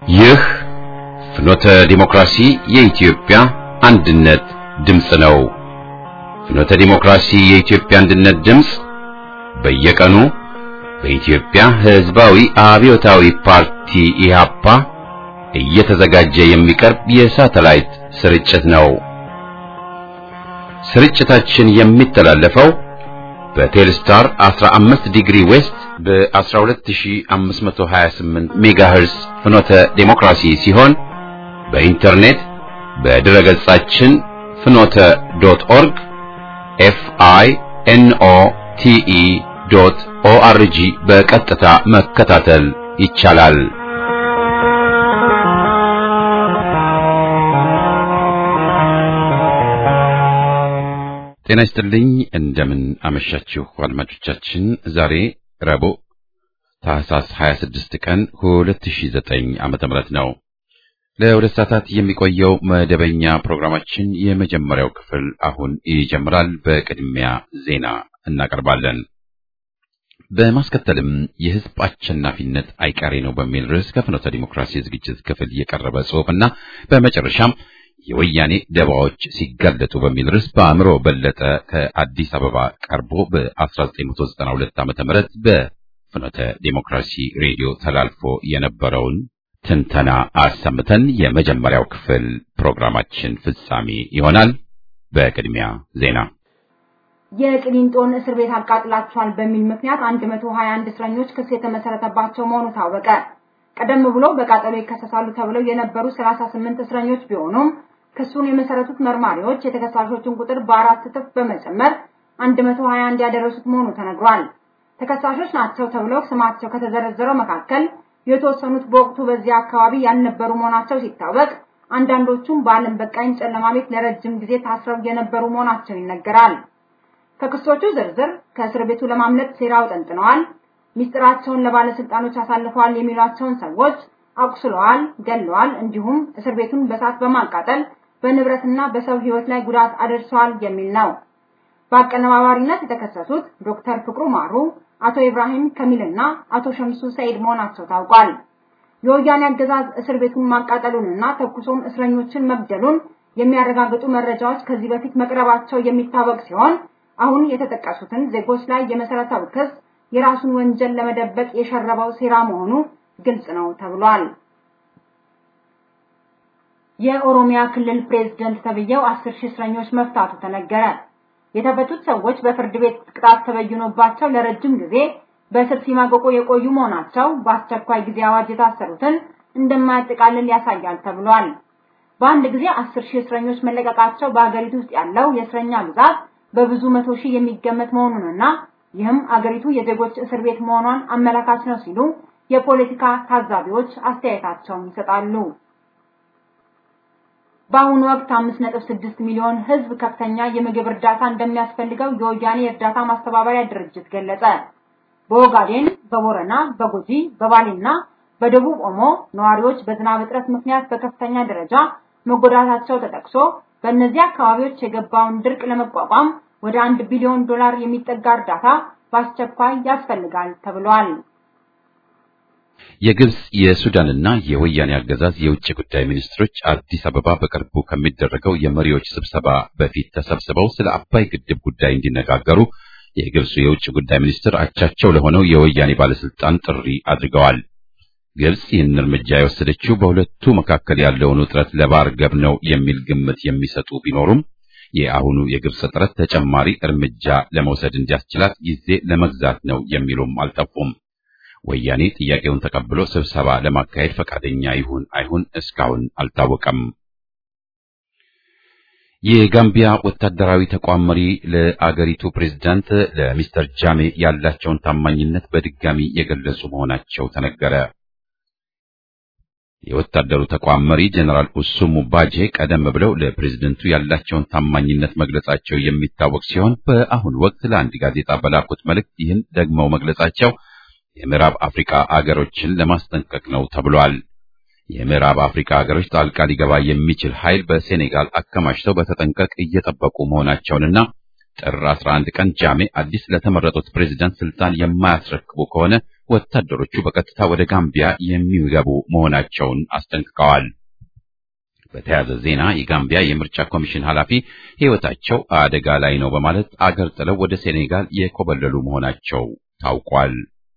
ይህ ፍኖተ ዲሞክራሲ የኢትዮጵያ አንድነት ድምፅ ነው። ፍኖተ ዲሞክራሲ የኢትዮጵያ አንድነት ድምፅ በየቀኑ በኢትዮጵያ ሕዝባዊ አብዮታዊ ፓርቲ ኢህአፓ እየተዘጋጀ የሚቀርብ የሳተላይት ስርጭት ነው። ስርጭታችን የሚተላለፈው በቴልስታር 15 ዲግሪ ዌስት በ12528 ሜጋሄርስ ፍኖተ ዴሞክራሲ ሲሆን በኢንተርኔት በድረ ገጻችን ፍኖተ ዶት ኦርግ ኤፍ አይ ኤን ኦ ቲ ኢ ዶት ኦ አር ጂ በቀጥታ መከታተል ይቻላል። ጤና ይስጥልኝ። እንደምን አመሻችሁ አድማጮቻችን። ዛሬ ረቡዕ ታህሳስ 26 ቀን 2009 ዓመተ ምህረት ነው። ለሁለት ሰዓታት የሚቆየው መደበኛ ፕሮግራማችን የመጀመሪያው ክፍል አሁን ይጀምራል። በቅድሚያ ዜና እናቀርባለን። በማስከተልም የሕዝብ አሸናፊነት አይቀሬ ነው በሚል ርዕስ ከፍኖተ ዲሞክራሲ ዝግጅት ክፍል የቀረበ ጽሑፍና በመጨረሻም የወያኔ ደባዎች ሲጋለጡ በሚል ርዕስ በአእምሮ በለጠ ከአዲስ አበባ ቀርቦ በ1992 ዓ.ም በፍኖተ ዲሞክራሲ ሬዲዮ ተላልፎ የነበረውን ትንተና አሰምተን የመጀመሪያው ክፍል ፕሮግራማችን ፍጻሜ ይሆናል። በቅድሚያ ዜና። የቅሊንጦን እስር ቤት አቃጥላችኋል በሚል ምክንያት 121 እስረኞች ክስ የተመሰረተባቸው መሆኑ ታወቀ። ቀደም ብሎ በቃጠሎ ይከሰሳሉ ተብለው የነበሩ 38 እስረኞች ቢሆኑም ክሱን የመሰረቱት መርማሪዎች የተከሳሾችን ቁጥር በአራት እጥፍ በመጨመር 121 ያደረሱት መሆኑ ተነግሯል። ተከሳሾች ናቸው ተብለው ስማቸው ከተዘረዘረው መካከል የተወሰኑት በወቅቱ በዚያ አካባቢ ያልነበሩ መሆናቸው ሲታወቅ፣ አንዳንዶቹም በዓለም በቃኝ ጨለማ ቤት ለረጅም ጊዜ ታስረው የነበሩ መሆናቸው ይነገራል። ከክሶቹ ዝርዝር ከእስር ቤቱ ለማምለጥ ሴራ አውጠንጥነዋል፣ ሚስጥራቸውን ለባለስልጣኖች አሳልፈዋል የሚሏቸውን ሰዎች አቁስለዋል፣ ገለዋል፣ እንዲሁም እስር ቤቱን በሳት በማቃጠል በንብረትና በሰው ሕይወት ላይ ጉዳት አደርሰዋል የሚል ነው። በአቀነባባሪነት የተከሰሱት ዶክተር ፍቅሩ ማሩ፣ አቶ ኢብራሂም ከሚልና አቶ ሸምሱ ሰይድ መሆናቸው ታውቋል። የወያኔ አገዛዝ እስር ቤቱን ማቃጠሉንና ተኩሶም እስረኞችን መግደሉን የሚያረጋግጡ መረጃዎች ከዚህ በፊት መቅረባቸው የሚታወቅ ሲሆን አሁን የተጠቀሱትን ዜጎች ላይ የመሰረተው ክስ የራሱን ወንጀል ለመደበቅ የሸረበው ሴራ መሆኑ ግልጽ ነው ተብሏል። የኦሮሚያ ክልል ፕሬዝደንት ተብዬው አስር ሺህ እስረኞች መፍታቱ ተነገረ። የተፈቱት ሰዎች በፍርድ ቤት ቅጣት ተበይኖባቸው ለረጅም ጊዜ በእስር ሲማቀቁ የቆዩ መሆናቸው በአስቸኳይ ጊዜ አዋጅ የታሰሩትን እንደማያጠቃልል ያሳያል ተብሏል። በአንድ ጊዜ አስር ሺህ እስረኞች መለቀቃቸው በአገሪቱ ውስጥ ያለው የእስረኛ ብዛት በብዙ መቶ ሺህ የሚገመት መሆኑንና ይህም አገሪቱ የዜጎች እስር ቤት መሆኗን አመላካች ነው ሲሉ የፖለቲካ ታዛቢዎች አስተያየታቸውን ይሰጣሉ። በአሁኑ ወቅት 5.6 ሚሊዮን ሕዝብ ከፍተኛ የምግብ እርዳታ እንደሚያስፈልገው የወያኔ እርዳታ ማስተባበሪያ ድርጅት ገለጸ። በኦጋዴን፣ በቦረና፣ በጉጂ፣ በባሌና በደቡብ ኦሞ ነዋሪዎች በዝናብ እጥረት ምክንያት በከፍተኛ ደረጃ መጎዳታቸው ተጠቅሶ በእነዚህ አካባቢዎች የገባውን ድርቅ ለመቋቋም ወደ አንድ ቢሊዮን ዶላር የሚጠጋ እርዳታ በአስቸኳይ ያስፈልጋል ተብሏል። የግብጽ የሱዳንና የወያኔ አገዛዝ የውጭ ጉዳይ ሚኒስትሮች አዲስ አበባ በቅርቡ ከሚደረገው የመሪዎች ስብሰባ በፊት ተሰብስበው ስለ አባይ ግድብ ጉዳይ እንዲነጋገሩ የግብፁ የውጭ ጉዳይ ሚኒስትር አቻቸው ለሆነው የወያኔ ባለስልጣን ጥሪ አድርገዋል። ግብጽ ይህን እርምጃ የወሰደችው በሁለቱ መካከል ያለውን ውጥረት ለማርገብ ነው የሚል ግምት የሚሰጡ ቢኖሩም የአሁኑ የግብጽ ጥረት ተጨማሪ እርምጃ ለመውሰድ እንዲያስችላት ጊዜ ለመግዛት ነው የሚሉም አልጠፉም። ወያኔ ጥያቄውን ተቀብሎ ስብሰባ ለማካሄድ ፈቃደኛ ይሁን አይሁን እስካሁን አልታወቀም። የጋምቢያ ወታደራዊ ተቋም መሪ ለአገሪቱ ፕሬዝዳንት ለሚስተር ጃሜ ያላቸውን ታማኝነት በድጋሚ የገለጹ መሆናቸው ተነገረ። የወታደሩ ተቋም መሪ ጀነራል ኡሱሙ ባጄ ቀደም ብለው ለፕሬዝደንቱ ያላቸውን ታማኝነት መግለጻቸው የሚታወቅ ሲሆን በአሁኑ ወቅት ለአንድ ጋዜጣ በላኩት መልእክት ይህን ደግመው መግለጻቸው የምዕራብ አፍሪካ አገሮችን ለማስጠንቀቅ ነው ተብሏል። የምዕራብ አፍሪካ ሀገሮች ጣልቃ ሊገባ የሚችል ኃይል በሴኔጋል አከማችተው በተጠንቀቅ እየጠበቁ መሆናቸውንና ጥር 11 ቀን ጃሜ አዲስ ለተመረጡት ፕሬዝዳንት ስልጣን የማያስረክቡ ከሆነ ወታደሮቹ በቀጥታ ወደ ጋምቢያ የሚገቡ መሆናቸውን አስጠንቅቀዋል። በተያያዘ ዜና የጋምቢያ የምርጫ ኮሚሽን ኃላፊ ሕይወታቸው አደጋ ላይ ነው በማለት አገር ጥለው ወደ ሴኔጋል የኮበለሉ መሆናቸው ታውቋል።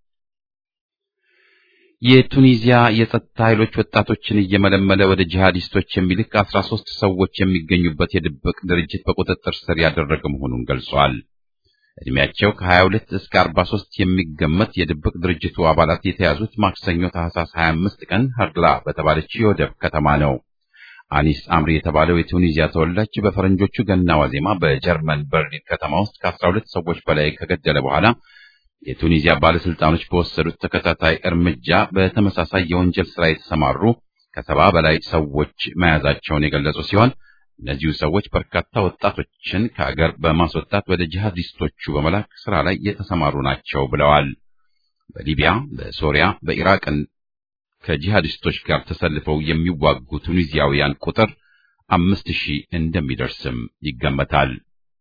የቱኒዚያ የጸጥታ ኃይሎች ወጣቶችን እየመለመለ ወደ ጂሃዲስቶች የሚልክ 13 ሰዎች የሚገኙበት የድብቅ ድርጅት በቁጥጥር ስር ያደረገ መሆኑን ገልጿል። እድሜያቸው ከ22 እስከ 43 የሚገመት የድብቅ ድርጅቱ አባላት የተያዙት ማክሰኞ ታህሳስ 25 ቀን ሀርላ በተባለች የወደብ ከተማ ነው። አኒስ አምሪ የተባለው የቱኒዚያ ተወላጅ በፈረንጆቹ ገና ዋዜማ በጀርመን በርሊን ከተማ ውስጥ ከ12 ሰዎች በላይ ከገደለ በኋላ የቱኒዚያ ባለስልጣኖች በወሰዱት ተከታታይ እርምጃ በተመሳሳይ የወንጀል ስራ የተሰማሩ ከሰባ በላይ ሰዎች መያዛቸውን የገለጹ ሲሆን እነዚሁ ሰዎች በርካታ ወጣቶችን ከአገር በማስወጣት ወደ ጂሃዲስቶቹ በመላክ ስራ ላይ የተሰማሩ ናቸው ብለዋል። በሊቢያ፣ በሶሪያ፣ በኢራቅን ከጂሃዲስቶች ጋር ተሰልፈው የሚዋጉ ቱኒዚያውያን ቁጥር አምስት ሺህ እንደሚደርስም ይገመታል።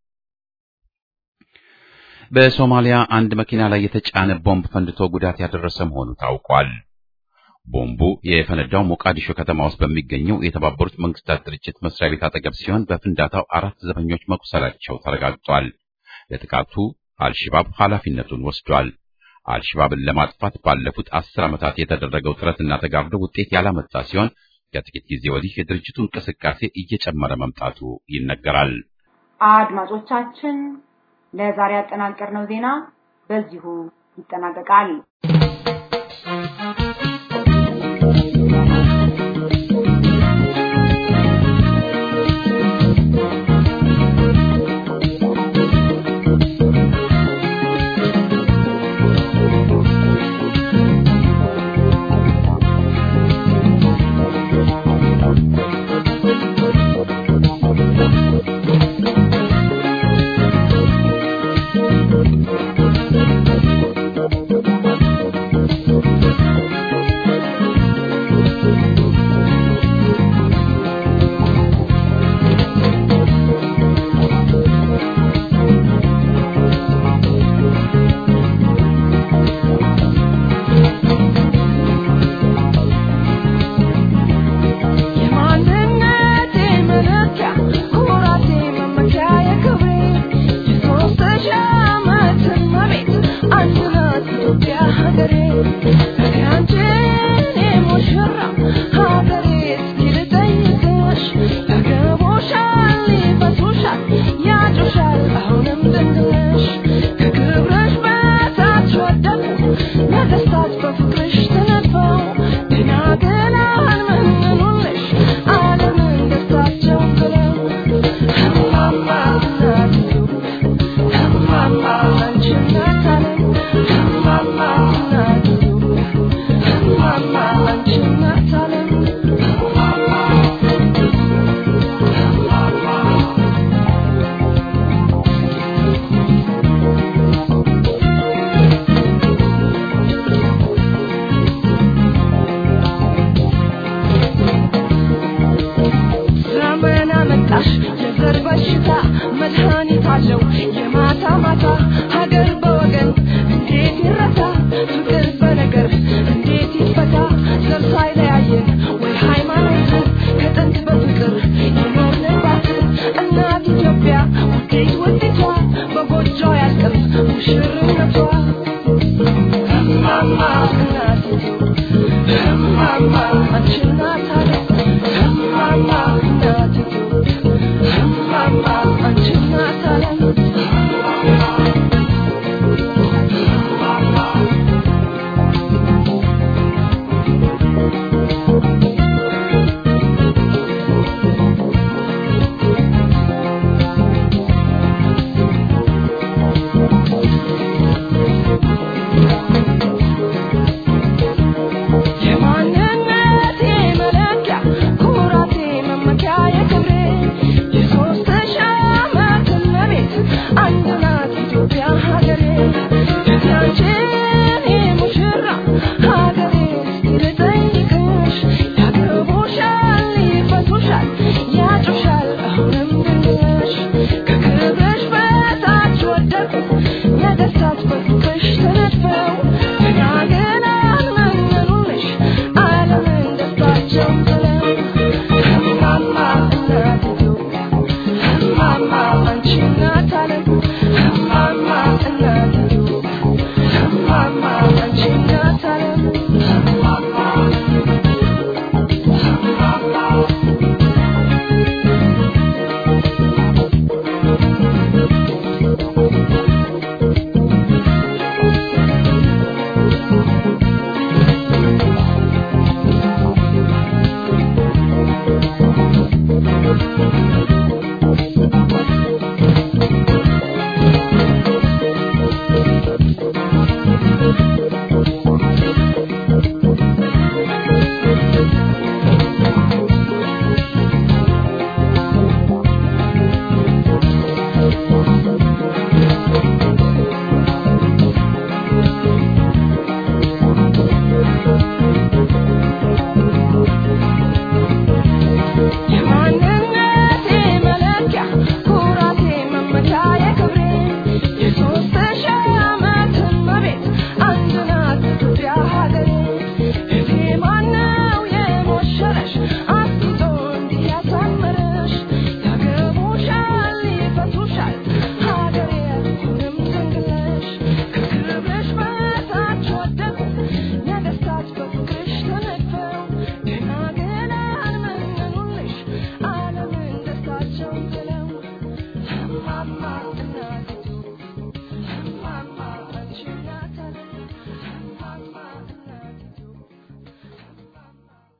በሶማሊያ አንድ መኪና ላይ የተጫነ ቦምብ ፈንድቶ ጉዳት ያደረሰ መሆኑ ታውቋል። ቦምቡ የፈነዳው ሞቃዲሾ ከተማ ውስጥ በሚገኘው የተባበሩት መንግስታት ድርጅት መስሪያ ቤት አጠገብ ሲሆን በፍንዳታው አራት ዘበኞች መቁሰላቸው ተረጋግጧል። ለጥቃቱ አልሽባብ ኃላፊነቱን ወስዷል። አልሽባብን ለማጥፋት ባለፉት አስር ዓመታት የተደረገው ጥረትና ተጋድሎ ውጤት ያላመጣ ሲሆን ከጥቂት ጊዜ ወዲህ የድርጅቱ እንቅስቃሴ እየጨመረ መምጣቱ ይነገራል። አድማጮቻችን ለዛሬ ያጠናቀርነው ዜና በዚሁ ይጠናቀቃል።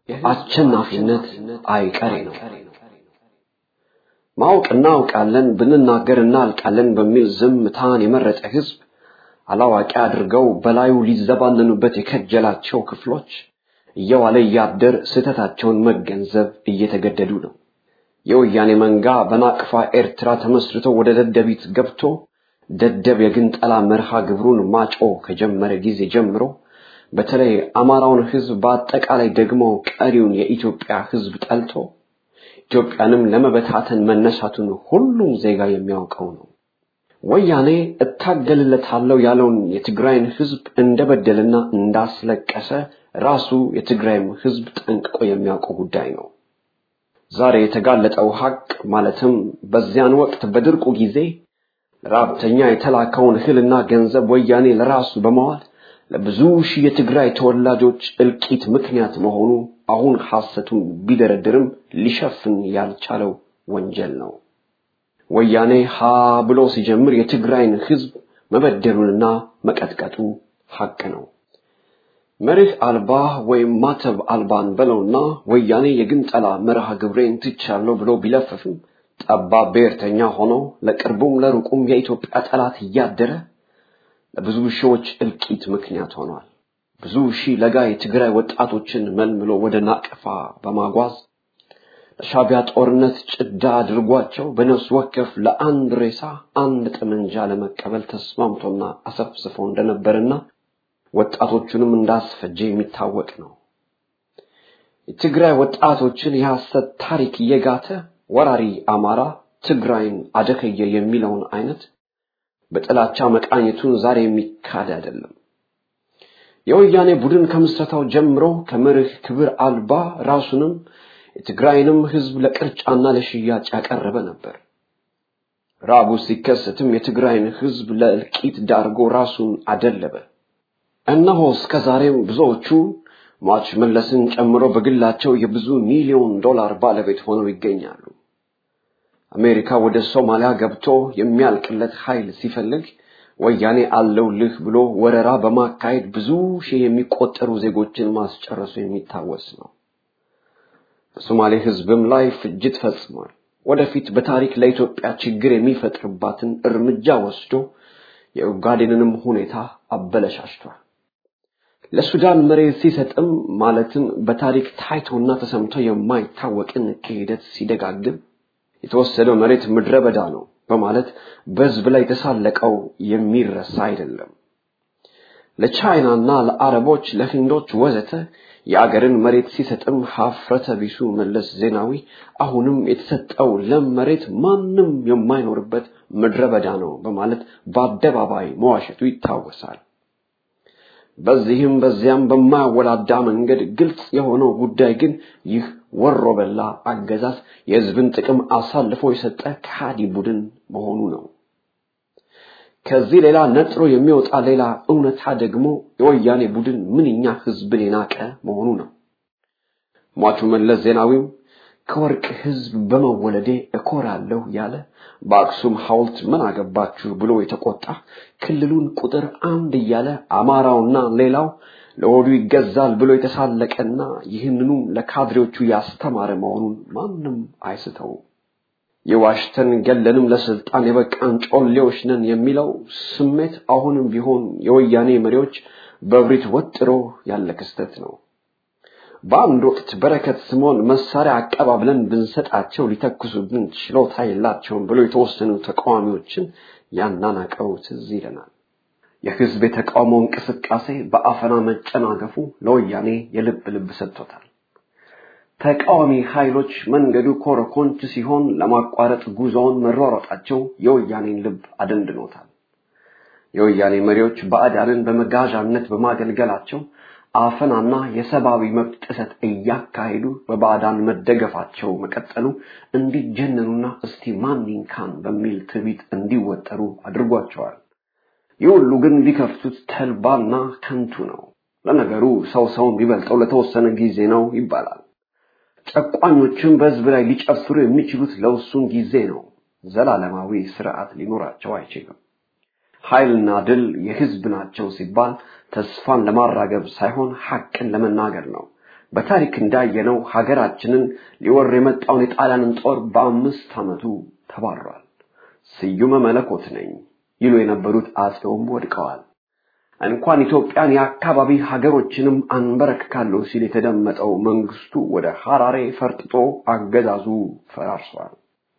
አሸናፊነት አይቀሬ ነው። ማወቅ እናውቃለን ብንናገር እናልቃለን በሚል ዝምታን የመረጠ ህዝብ አላዋቂ አድርገው በላዩ ሊዘባነኑበት የከጀላቸው ክፍሎች እየዋለ እያደር ስህተታቸውን መገንዘብ እየተገደዱ ነው። የወያኔ መንጋ በናቅፋ ኤርትራ ተመስርቶ ወደ ደደቢት ገብቶ ደደብ የግንጠላ መርሃ ግብሩን ማጮ ከጀመረ ጊዜ ጀምሮ በተለይ አማራውን ህዝብ በአጠቃላይ ደግሞ ቀሪውን የኢትዮጵያ ህዝብ ጠልቶ ኢትዮጵያንም ለመበታተን መነሳቱን ሁሉም ዜጋ የሚያውቀው ነው። ወያኔ እታገልለታለሁ ያለውን የትግራይን ህዝብ እንደበደልና እንዳስለቀሰ ራሱ የትግራይም ህዝብ ጠንቅቆ የሚያውቀው ጉዳይ ነው። ዛሬ የተጋለጠው ሀቅ ማለትም በዚያን ወቅት በድርቁ ጊዜ ለረሃብተኛ የተላከውን እህልና ገንዘብ ወያኔ ለራሱ በመዋል ለብዙ ሺህ የትግራይ ተወላጆች እልቂት ምክንያት መሆኑ አሁን ሐሰቱን ቢደረድርም ሊሸፍን ያልቻለው ወንጀል ነው። ወያኔ ሀ ብሎ ሲጀምር የትግራይን ህዝብ መበደሉንና መቀጥቀጡ ሀቅ ነው። መርህ አልባ ወይም ማተብ አልባን በለውና ወያኔ የግንጠላ መርሃ ግብሬን ትቻለሁ ብሎ ቢለፍፍም ጠባብ ብሔርተኛ ሆኖ ለቅርቡም ለሩቁም የኢትዮጵያ ጠላት እያደረ ለብዙ ሺዎች እልቂት ምክንያት ሆኗል። ብዙ ሺህ ለጋ የትግራይ ወጣቶችን መልምሎ ወደ ናቅፋ በማጓዝ ለሻቢያ ጦርነት ጭዳ አድርጓቸው በነፍስ ወከፍ ለአንድ ሬሳ አንድ ጠመንጃ ለመቀበል ተስማምቶና አሰፍስፎ እንደነበርና ወጣቶቹንም እንዳስፈጀ የሚታወቅ ነው። የትግራይ ወጣቶችን የሐሰት ታሪክ እየጋተ ወራሪ አማራ ትግራይን አደከየ የሚለውን አይነት በጥላቻ መቃኘቱን ዛሬ የሚካድ አይደለም። የወያኔ ቡድን ከምስረታው ጀምሮ ከመርህ ክብር አልባ ራሱንም የትግራይንም ህዝብ ለቅርጫና ለሽያጭ ያቀረበ ነበር። ራቡ ሲከሰትም የትግራይን ህዝብ ለእልቂት ዳርጎ ራሱን አደለበ። እነሆ እስከ ዛሬም ብዙዎቹ ሟች መለስን ጨምሮ በግላቸው የብዙ ሚሊዮን ዶላር ባለቤት ሆነው ይገኛሉ። አሜሪካ ወደ ሶማሊያ ገብቶ የሚያልቅለት ኃይል ሲፈልግ ወያኔ አለውልህ ብሎ ወረራ በማካሄድ ብዙ ሺህ የሚቆጠሩ ዜጎችን ማስጨረሱ የሚታወስ ነው። በሶማሌ ህዝብም ላይ ፍጅት ፈጽሟል። ወደፊት በታሪክ ለኢትዮጵያ ችግር የሚፈጥርባትን እርምጃ ወስዶ የኡጋዴንንም ሁኔታ አበለሻሽቷል። ለሱዳን መሬት ሲሰጥም ማለትም በታሪክ ታይቶና ተሰምቶ የማይታወቅን ክህደት ሲደጋግም የተወሰደው መሬት ምድረ በዳ ነው በማለት በህዝብ ላይ የተሳለቀው የሚረሳ አይደለም። ለቻይናና ለአረቦች፣ ለህንዶች ወዘተ የአገርን መሬት ሲሰጥም ሀፍረተ ቢሱ መለስ ዜናዊ አሁንም የተሰጠው ለም መሬት ማንም የማይኖርበት ምድረ በዳ ነው በማለት በአደባባይ መዋሸቱ ይታወሳል። በዚህም በዚያም በማያወላዳ መንገድ ግልጽ የሆነው ጉዳይ ግን ይህ ወሮ በላ አገዛዝ የህዝብን ጥቅም አሳልፎ የሰጠ ከሃዲ ቡድን መሆኑ ነው። ከዚህ ሌላ ነጥሮ የሚወጣ ሌላ እውነታ ደግሞ የወያኔ ቡድን ምንኛ ህዝብን የናቀ መሆኑ ነው። ሟቹ መለስ ዜናዊም ከወርቅ ህዝብ በመወለዴ እኮራለሁ ያለ በአክሱም ሐውልት ምን አገባችሁ ብሎ የተቆጣ ክልሉን ቁጥር አንድ እያለ አማራውና ሌላው ለሆዱ ይገዛል ብሎ የተሳለቀና ይህንኑ ለካድሬዎቹ ያስተማረ መሆኑን ማንም አይስተውም። የዋሽተን ገለንም ለስልጣን የበቃን ጮሌዎች ነን የሚለው ስሜት አሁንም ቢሆን የወያኔ መሪዎች በብሪት ወጥሮ ያለ ክስተት ነው። በአንድ ወቅት በረከት ስምዖን መሳሪያ አቀባብለን ብንሰጣቸው ሊተኩሱብን ችሎታ የላቸውም ብሎ የተወሰኑ ተቃዋሚዎችን ያናናቀው ትዝ ይለናል። የህዝብ የተቃውሞ እንቅስቃሴ በአፈና መጨናገፉ ለወያኔ የልብ ልብ ሰጥቶታል። ተቃዋሚ ኃይሎች መንገዱ ኮረኮንች ሲሆን ለማቋረጥ ጉዞውን መሯሯጣቸው የወያኔን ልብ አደንድኖታል። የወያኔ መሪዎች ባዕዳንን በመጋዣነት በማገልገላቸው አፈናና የሰብአዊ መብት ጥሰት እያካሄዱ በባዕዳን መደገፋቸው መቀጠሉ እንዲጀነኑና እስቲ ማን ይንካን በሚል ትዕቢት እንዲወጠሩ አድርጓቸዋል። ይህ ሁሉ ግን ቢከፍቱት ተልባና ከንቱ ነው። ለነገሩ ሰው ሰውን ቢበልጠው ለተወሰነ ጊዜ ነው ይባላል። ጨቋኞችም በህዝብ ላይ ሊጨፍሩ የሚችሉት ለውሱን ጊዜ ነው። ዘላለማዊ ስርዓት ሊኖራቸው አይችልም። ኃይልና ድል የህዝብ ናቸው ሲባል ተስፋን ለማራገብ ሳይሆን ሐቅን ለመናገር ነው። በታሪክ እንዳየነው ሀገራችንን ሊወር የመጣውን የጣሊያንን ጦር በአምስት ዓመቱ ተባሯል። ስዩመ መለኮት ነኝ ይሉ የነበሩት አጼውም ወድቀዋል። እንኳን ኢትዮጵያን የአካባቢ ሀገሮችንም አንበረክካለሁ ሲል የተደመጠው መንግስቱ ወደ ሐራሬ ፈርጥጦ አገዛዙ ፈራርሷል።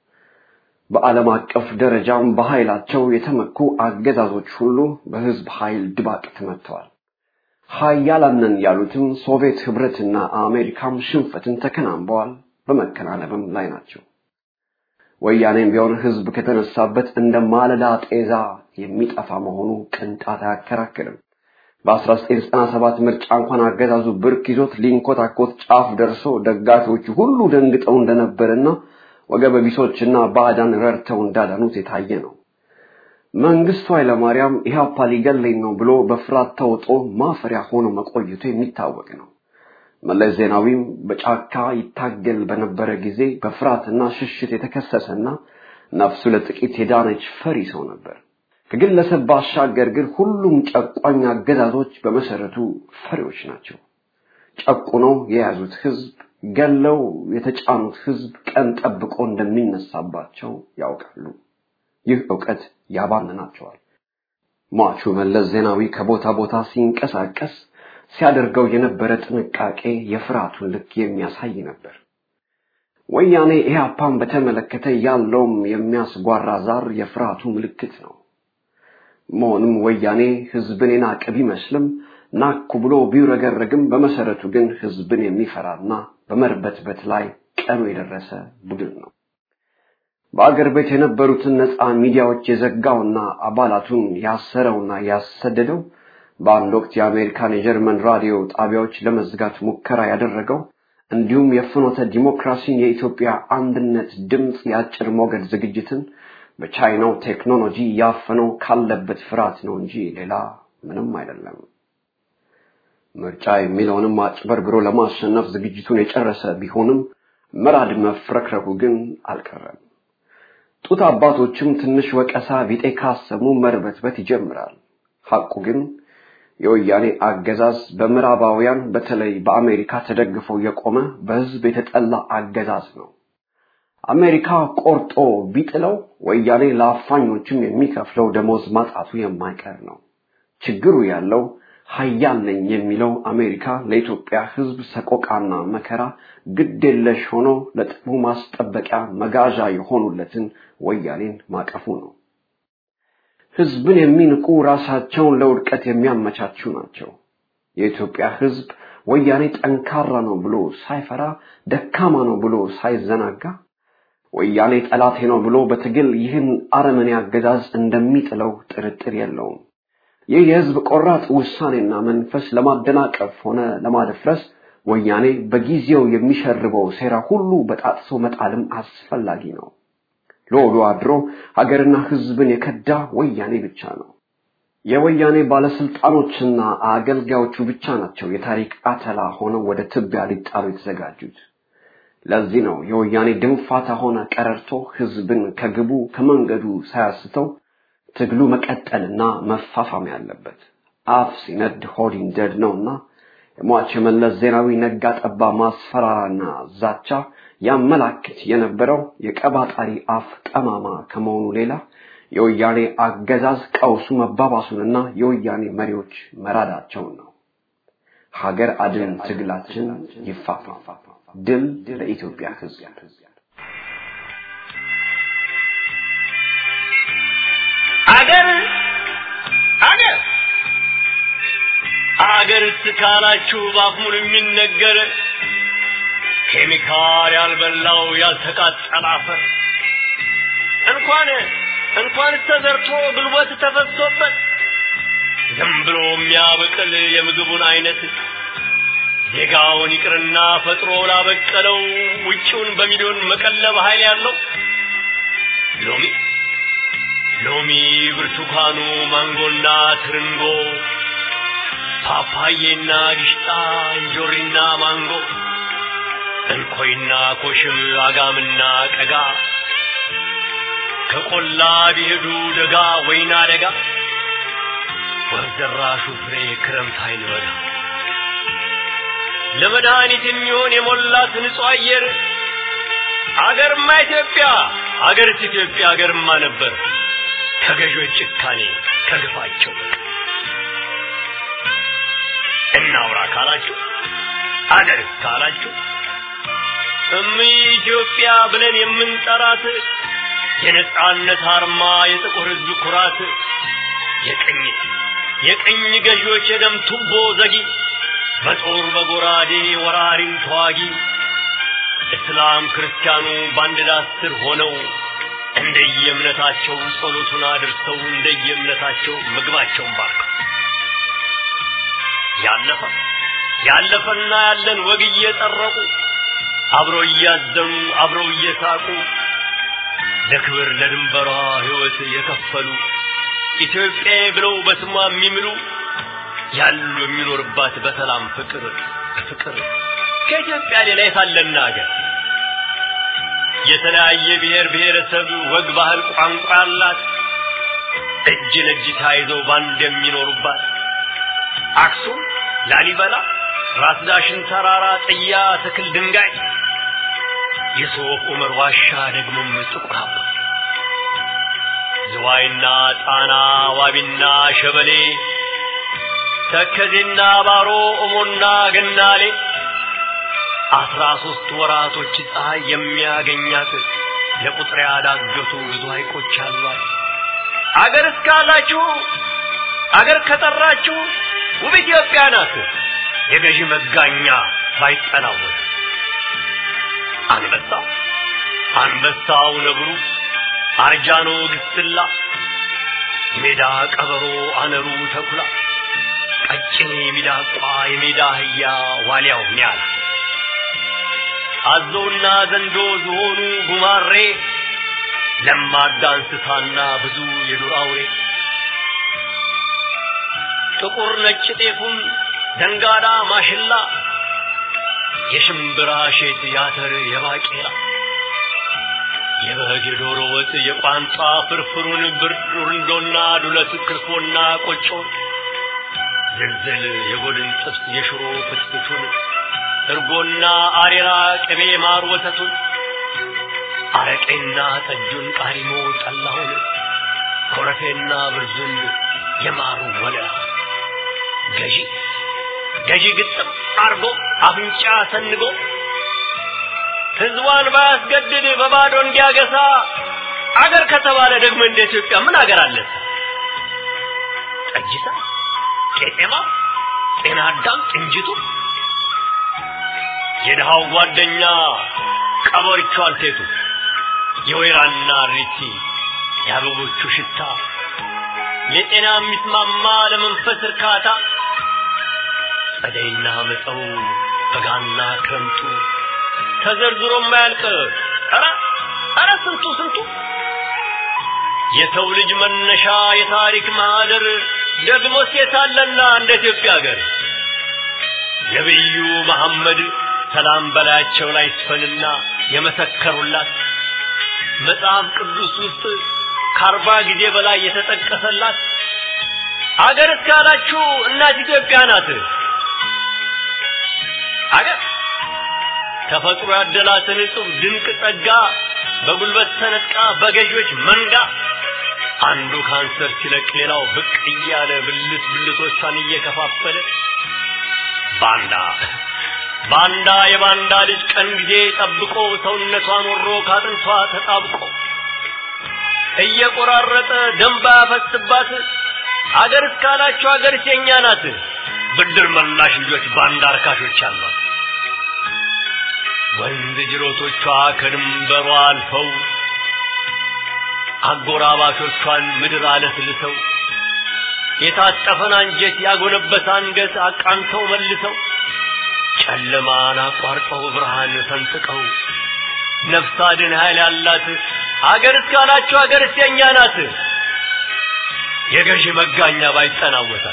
በዓለም አቀፍ ደረጃም በኃይላቸው የተመኩ አገዛዞች ሁሉ በህዝብ ኃይል ድባቅ ተመትተዋል። ሀያላንን ያሉትም ሶቪየት ህብረትና አሜሪካም ሽንፈትን ተከናንበዋል፣ በመከናነብም ላይ ናቸው። ወያኔም ቢሆን ህዝብ ከተነሳበት እንደ ማለዳ ጤዛ የሚጠፋ መሆኑ ቅንጣት አያከራክርም። በ1997 ምርጫ እንኳን አገዛዙ ብርክ ይዞት ሊንኮታኮት ጫፍ ደርሶ ደጋፊዎቹ ሁሉ ደንግጠው እንደነበርና ወገበ ቢሶችና ባዕዳን ረድተው እንዳዳኑት የታየ ነው። መንግስቱ ኃይለማርያም ኢህአፓ ሊገለኝ ነው ብሎ በፍርሃት ተውጦ ማፈሪያ ሆኖ መቆየቱ የሚታወቅ ነው። መለስ ዜናዊም በጫካ ይታገል በነበረ ጊዜ በፍርሃትና ሽሽት የተከሰሰና ነፍሱ ለጥቂት የዳነች ፈሪ ሰው ነበር። ከግለሰብ ባሻገር ግን ሁሉም ጨቋኝ አገዛዞች በመሰረቱ ፈሪዎች ናቸው። ጨቁነው የያዙት ህዝብ ገለው የተጫኑት ህዝብ ቀን ጠብቆ እንደሚነሳባቸው ያውቃሉ። ይህ ዕውቀት ያባንናቸዋል። ሟቹ መለስ ዜናዊ ከቦታ ቦታ ሲንቀሳቀስ ሲያደርገው የነበረ ጥንቃቄ የፍርሃቱን ልክ የሚያሳይ ነበር። ወያኔ ኢህአፓን በተመለከተ ያለውም የሚያስጓራ ዛር የፍርሃቱ ምልክት ነው። መሆኑም ወያኔ ህዝብን የናቀ ቢመስልም ናኩ ብሎ ቢውረገረግም በመሰረቱ ግን ህዝብን የሚፈራና በመርበትበት ላይ ቀኑ የደረሰ ቡድን ነው። በአገር ቤት የነበሩትን ነፃ ሚዲያዎች የዘጋውና አባላቱን ያሰረውና ያሰደደው በአንድ ወቅት የአሜሪካን የጀርመን ራዲዮ ጣቢያዎች ለመዝጋት ሙከራ ያደረገው እንዲሁም የፍኖተ ዲሞክራሲን የኢትዮጵያ አንድነት ድምፅ የአጭር ሞገድ ዝግጅትን በቻይናው ቴክኖሎጂ ያፈነው ካለበት ፍርሃት ነው እንጂ ሌላ ምንም አይደለም። ምርጫ የሚለውንም አጭበርብሮ ለማሸነፍ ዝግጅቱን የጨረሰ ቢሆንም መራድ መፍረክረኩ ግን አልቀረም። ጡት አባቶችም ትንሽ ወቀሳ ቢጤ ካሰሙ መርበትበት ይጀምራል። ሐቁ ግን የወያኔ አገዛዝ በምዕራባውያን በተለይ በአሜሪካ ተደግፎ የቆመ በህዝብ የተጠላ አገዛዝ ነው። አሜሪካ ቆርጦ ቢጥለው ወያኔ ለአፋኞችም የሚከፍለው ደሞዝ ማጣቱ የማይቀር ነው። ችግሩ ያለው ሀያል ነኝ የሚለው አሜሪካ ለኢትዮጵያ ህዝብ ሰቆቃና መከራ ግድ የለሽ ሆኖ ለጥቅሙ ማስጠበቂያ መጋዣ የሆኑለትን ወያኔን ማቀፉ ነው። ህዝብን የሚንቁ ራሳቸውን ለውድቀት የሚያመቻቹ ናቸው። የኢትዮጵያ ህዝብ ወያኔ ጠንካራ ነው ብሎ ሳይፈራ፣ ደካማ ነው ብሎ ሳይዘናጋ፣ ወያኔ ጠላቴ ነው ብሎ በትግል ይህን አረመኔ አገዛዝ እንደሚጥለው ጥርጥር የለውም። ይህ የህዝብ ቆራጥ ውሳኔና መንፈስ ለማደናቀፍ ሆነ ለማደፍረስ ወያኔ በጊዜው የሚሸርበው ሴራ ሁሉ በጣጥሶ መጣልም አስፈላጊ ነው። ለወዶ አድሮ ሀገርና ህዝብን የከዳ ወያኔ ብቻ ነው። የወያኔ ባለስልጣኖችና አገልጋዮቹ ብቻ ናቸው የታሪክ አተላ ሆነው ወደ ትቢያ ሊጣሉ የተዘጋጁት። ለዚህ ነው የወያኔ ድንፋታ ሆነ ቀረርቶ ህዝብን ከግቡ ከመንገዱ ሳያስተው ትግሉ መቀጠልና መፋፋም ያለበት። አፍ ሲነድ ሆድ ይንደድ ነውና የሟች የመለስ ዜናዊ ነጋ ጠባ ማስፈራራና ዛቻ ያመላክት የነበረው የቀባጣሪ አፍ ጠማማ ከመሆኑ ሌላ የወያኔ አገዛዝ ቀውሱ መባባሱንና የወያኔ መሪዎች መራዳቸውን ነው። ሀገር አድን ትግላችን ይፋፋም። ድል ለኢትዮጵያ ህዝብ። አገር አገር አገር እስካላችሁ ባፉን የሚነገር ኬሚካል ያልበላው ያልተቃጠለ አፈር እንኳን እንኳን ተዘርቶ ጉልበት ተፈሶበት ዝም ብሎ የሚያበቅል የምግቡን አይነት ዜጋውን ይቅርና ፈጥሮ ላበቀለው ውጪውን በሚሊዮን መቀለብ ኃይል ያለው ሎሚ ሎሚ፣ ብርቱካኑ፣ ማንጎና ትርንጎ፣ ፓፓዬና ጊሽጣ፣ እንጆሪና ማንጎ፣ እንኮይና ኮሽም፣ አጋምና ቀጋ ከቆላ ቢሄዱ ደጋ ወይና ደጋ ወርደራሹ ፍሬ ክረምት አይልበጋ ለመድኃኒት የሚሆን የሞላት ንጹሕ አየር አገርማ ኢትዮጵያ አገርስ ኢትዮጵያ አገርማ ነበር ከገዦች ጭካኔ ከግፋቸው እናውራ ካላችሁ አገር ካላችሁ እም ኢትዮጵያ ብለን የምንጠራት የነጻነት አርማ የጥቁር ሕዝብ ኩራት የቅኝ የቅኝ ገዢዎች የደም ቱቦ ዘጊ በጦር በጎራዴ ወራሪን ተዋጊ እስላም ክርስቲያኑ በአንድ ዳስ ስር ሆነው እንደየእምነታቸው ጸሎቱን አድርሰው እንደየእምነታቸው ምግባቸውን ባርከው ያለፈ ያለፈና ያለን ወግ እየጠረቁ አብረው እያዘኑ አብረው እየሳቁ ለክብር ለድንበሯ ሕይወት የከፈሉ ኢትዮጵያ ብለው በስሟ የሚምሉ ያሉ የሚኖርባት በሰላም ፍቅር ፍቅር ከኢትዮጵያ ሌላ የታለና ሀገር የተለያየ ብሔር ብሔረሰብ ወግ፣ ባህል፣ ቋንቋ ያላት እጅ ለእጅ ተያይዘው ባንድ የሚኖሩባት አክሱም፣ ላሊበላ፣ ራስ ዳሽን ተራራ፣ ጥያ፣ ትክል፣ ድንጋይ የሶፍ ዑመር ዋሻ ደግሞም ጥቁር አባ ዝዋይና ጣና ዋቢና ሸበሌ ተከዜና ባሮ እሞና ገናሌ አስራ ሶስት ወራቶች ፀሐይ የሚያገኛት ለቁጥር ያዳገቱ ብዙ ሐይቆች አሏት። አገር እስካላችሁ አገር ከጠራችሁ ውብ ኢትዮጵያ ናት። የገዢ መጋኛ ባይጠናወት አንበሳ አንበሳው ነብሩ አርጃኖ ግስላ ሜዳ ቀበሮ አነሩ ተኩላ ቀጭኔ ሚዳቋ የሜዳ አህያ ዋልያው ኒያላ አዞና ዘንዶ ዝሆኑ ጉማሬ ለማዳ እንስሳና ብዙ የዱር አውሬ ጥቁር ነጭ ጤፉን ደንጋዳ ማሽላ የሽምብራ ሼት ያተር የባቄላ የበግ የዶሮ ወጥ የቋንጣ ፍርፍሩን ብርንዶና ዱለት ክርፎና ቆጮ ዝልዝል የጎድን ጥብስ የሽሮ ፍትፍቱን እርጎና አሬራ ቅቤ ማር ወተቱን አረቄና ጠጁን ቃሪሞ ጠላሁን ኮረፌና ብርዙን የማሩ ወለላ ገዢ ገዢ ግጥም አርጎ አፍንጫ ሰንጎ ህዝቧን ባያስገድድ በባዶ እንዲያገሳ አገር ከተባለ ደግሞ እንደ ኢትዮጵያ ምን አገር አለ? ጠጅታ፣ ቄጤማ፣ ጤና አዳም፣ ጥንጅቱ የድሃው ጓደኛ ቀበሪቹ አልቴቱ የወይራና ሪቲ የአበቦቹ ሽታ ለጤና የሚስማማ ለመንፈስ እርካታ ጸደይና መጸው በጋና ክረምቱ ተዘርዝሮ የማያልቅ ኧረ ኧረ ስንቱ ስንቱ የሰው ልጅ መነሻ የታሪክ ማህደር ደግሞ ሴት አለና እንደ ኢትዮጵያ ሀገር ነቢዩ መሐመድ ሰላም በላያቸው ላይ ይስፈንና የመሰከሩላት መጽሐፍ ቅዱስ ውስጥ ከአርባ ጊዜ በላይ የተጠቀሰላት አገር እስካላችሁ እናት ኢትዮጵያ ናት። አገር ተፈጥሮ ያደላትን እጹብ ድንቅ ጸጋ በጉልበት ተነጥቃ በገዢዎች መንጋ አንዱ ካንሰር ሲለቅ ሌላው ብቅ እያለ ብልት ብልቶቿን እየከፋፈለ ባንዳ ባንዳ የባንዳ ልጅ ቀን ጊዜ ጠብቆ ሰውነቷን ወሮ ካጥንቷ ተጣብቆ እየቆራረጠ ደንባ ያፈስባት አገር እስካላችሁ አገር የኛ ናት። ብድር መላሽ ልጆች ባንዳ አርካሾች አሏት። ወንዝ ጅሮቶቿ ከድንበሯ አልፈው አጎራባቾቿን ምድር አለስልሰው የታጠፈን አንጀት ያጎነበሰ አንገት አቃንተው መልሰው ጨለማን አቋርጠው ብርሃን ሰንጥቀው ነፍስ አድን ኃይል ያላት አገር እስካላችሁ አገር የኛ ናት። የገዢ መጋኛ ባይጠናወታል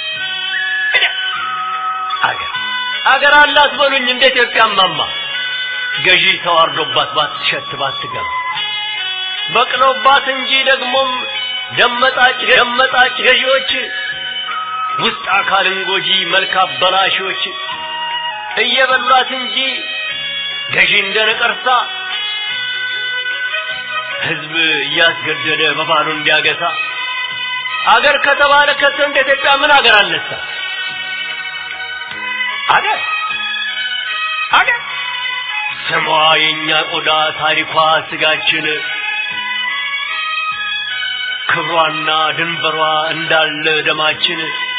አገር አገር አላት በሉኝ እንደ ኢትዮጵያ ማማ ገዢ ተዋርዶባት ባትሸት ባትገባ በቅለውባት እንጂ ደግሞም ደመጣጭ ደመጣጭ ገዢዎች ውስጥ አካልን ጎጂ መልክ አበላሾች እየበሏት እንጂ ገዢ እንደ ነቀርሳ ህዝብ እያስገደደ በባሉ እንዲያገሳ አገር ከተባለ ከቶ እንደ ኢትዮጵያ ምን አገር አለሳ? አገር አገር ስሟ የእኛ ቆዳ ታሪኳ ስጋችን ክብሯና ድንበሯ እንዳለ ደማችን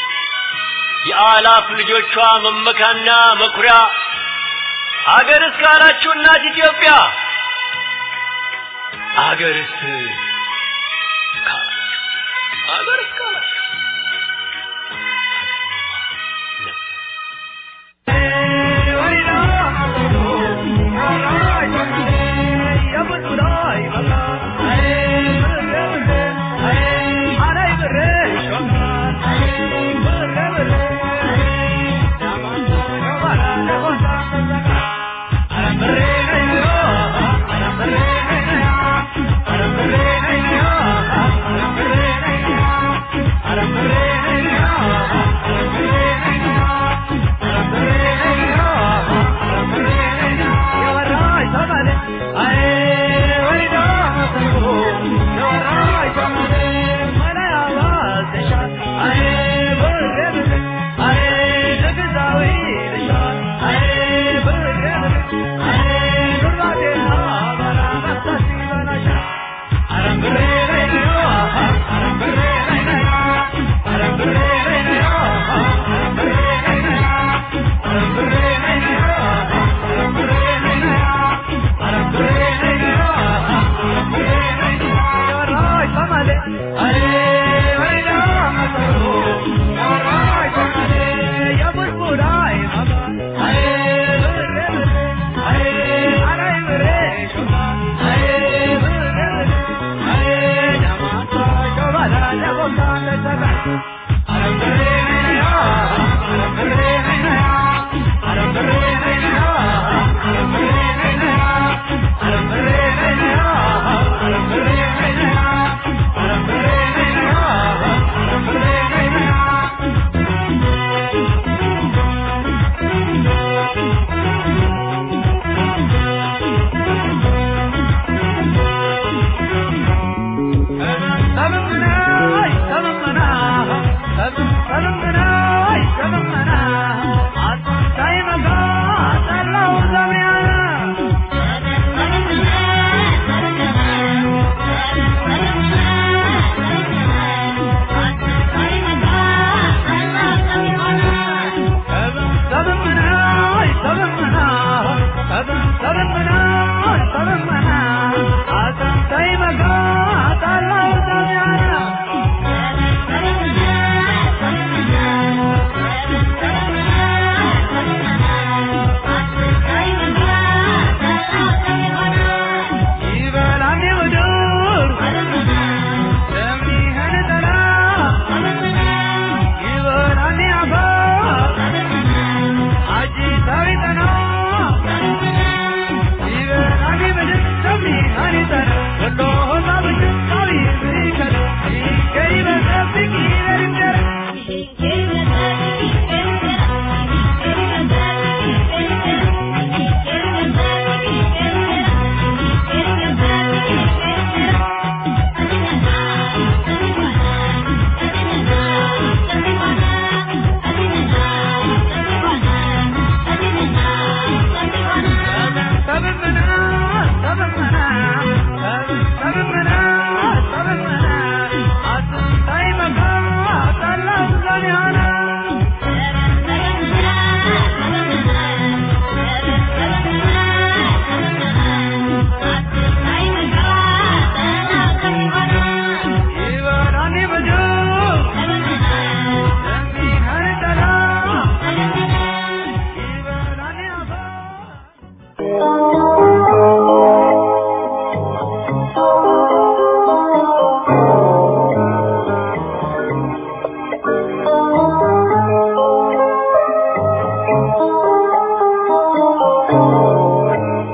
የአላፍ ልጆቿ መመካና መኩሪያ አገር እስካላችሁ እናት ኢትዮጵያ አገርስ አገር እስካላችሁ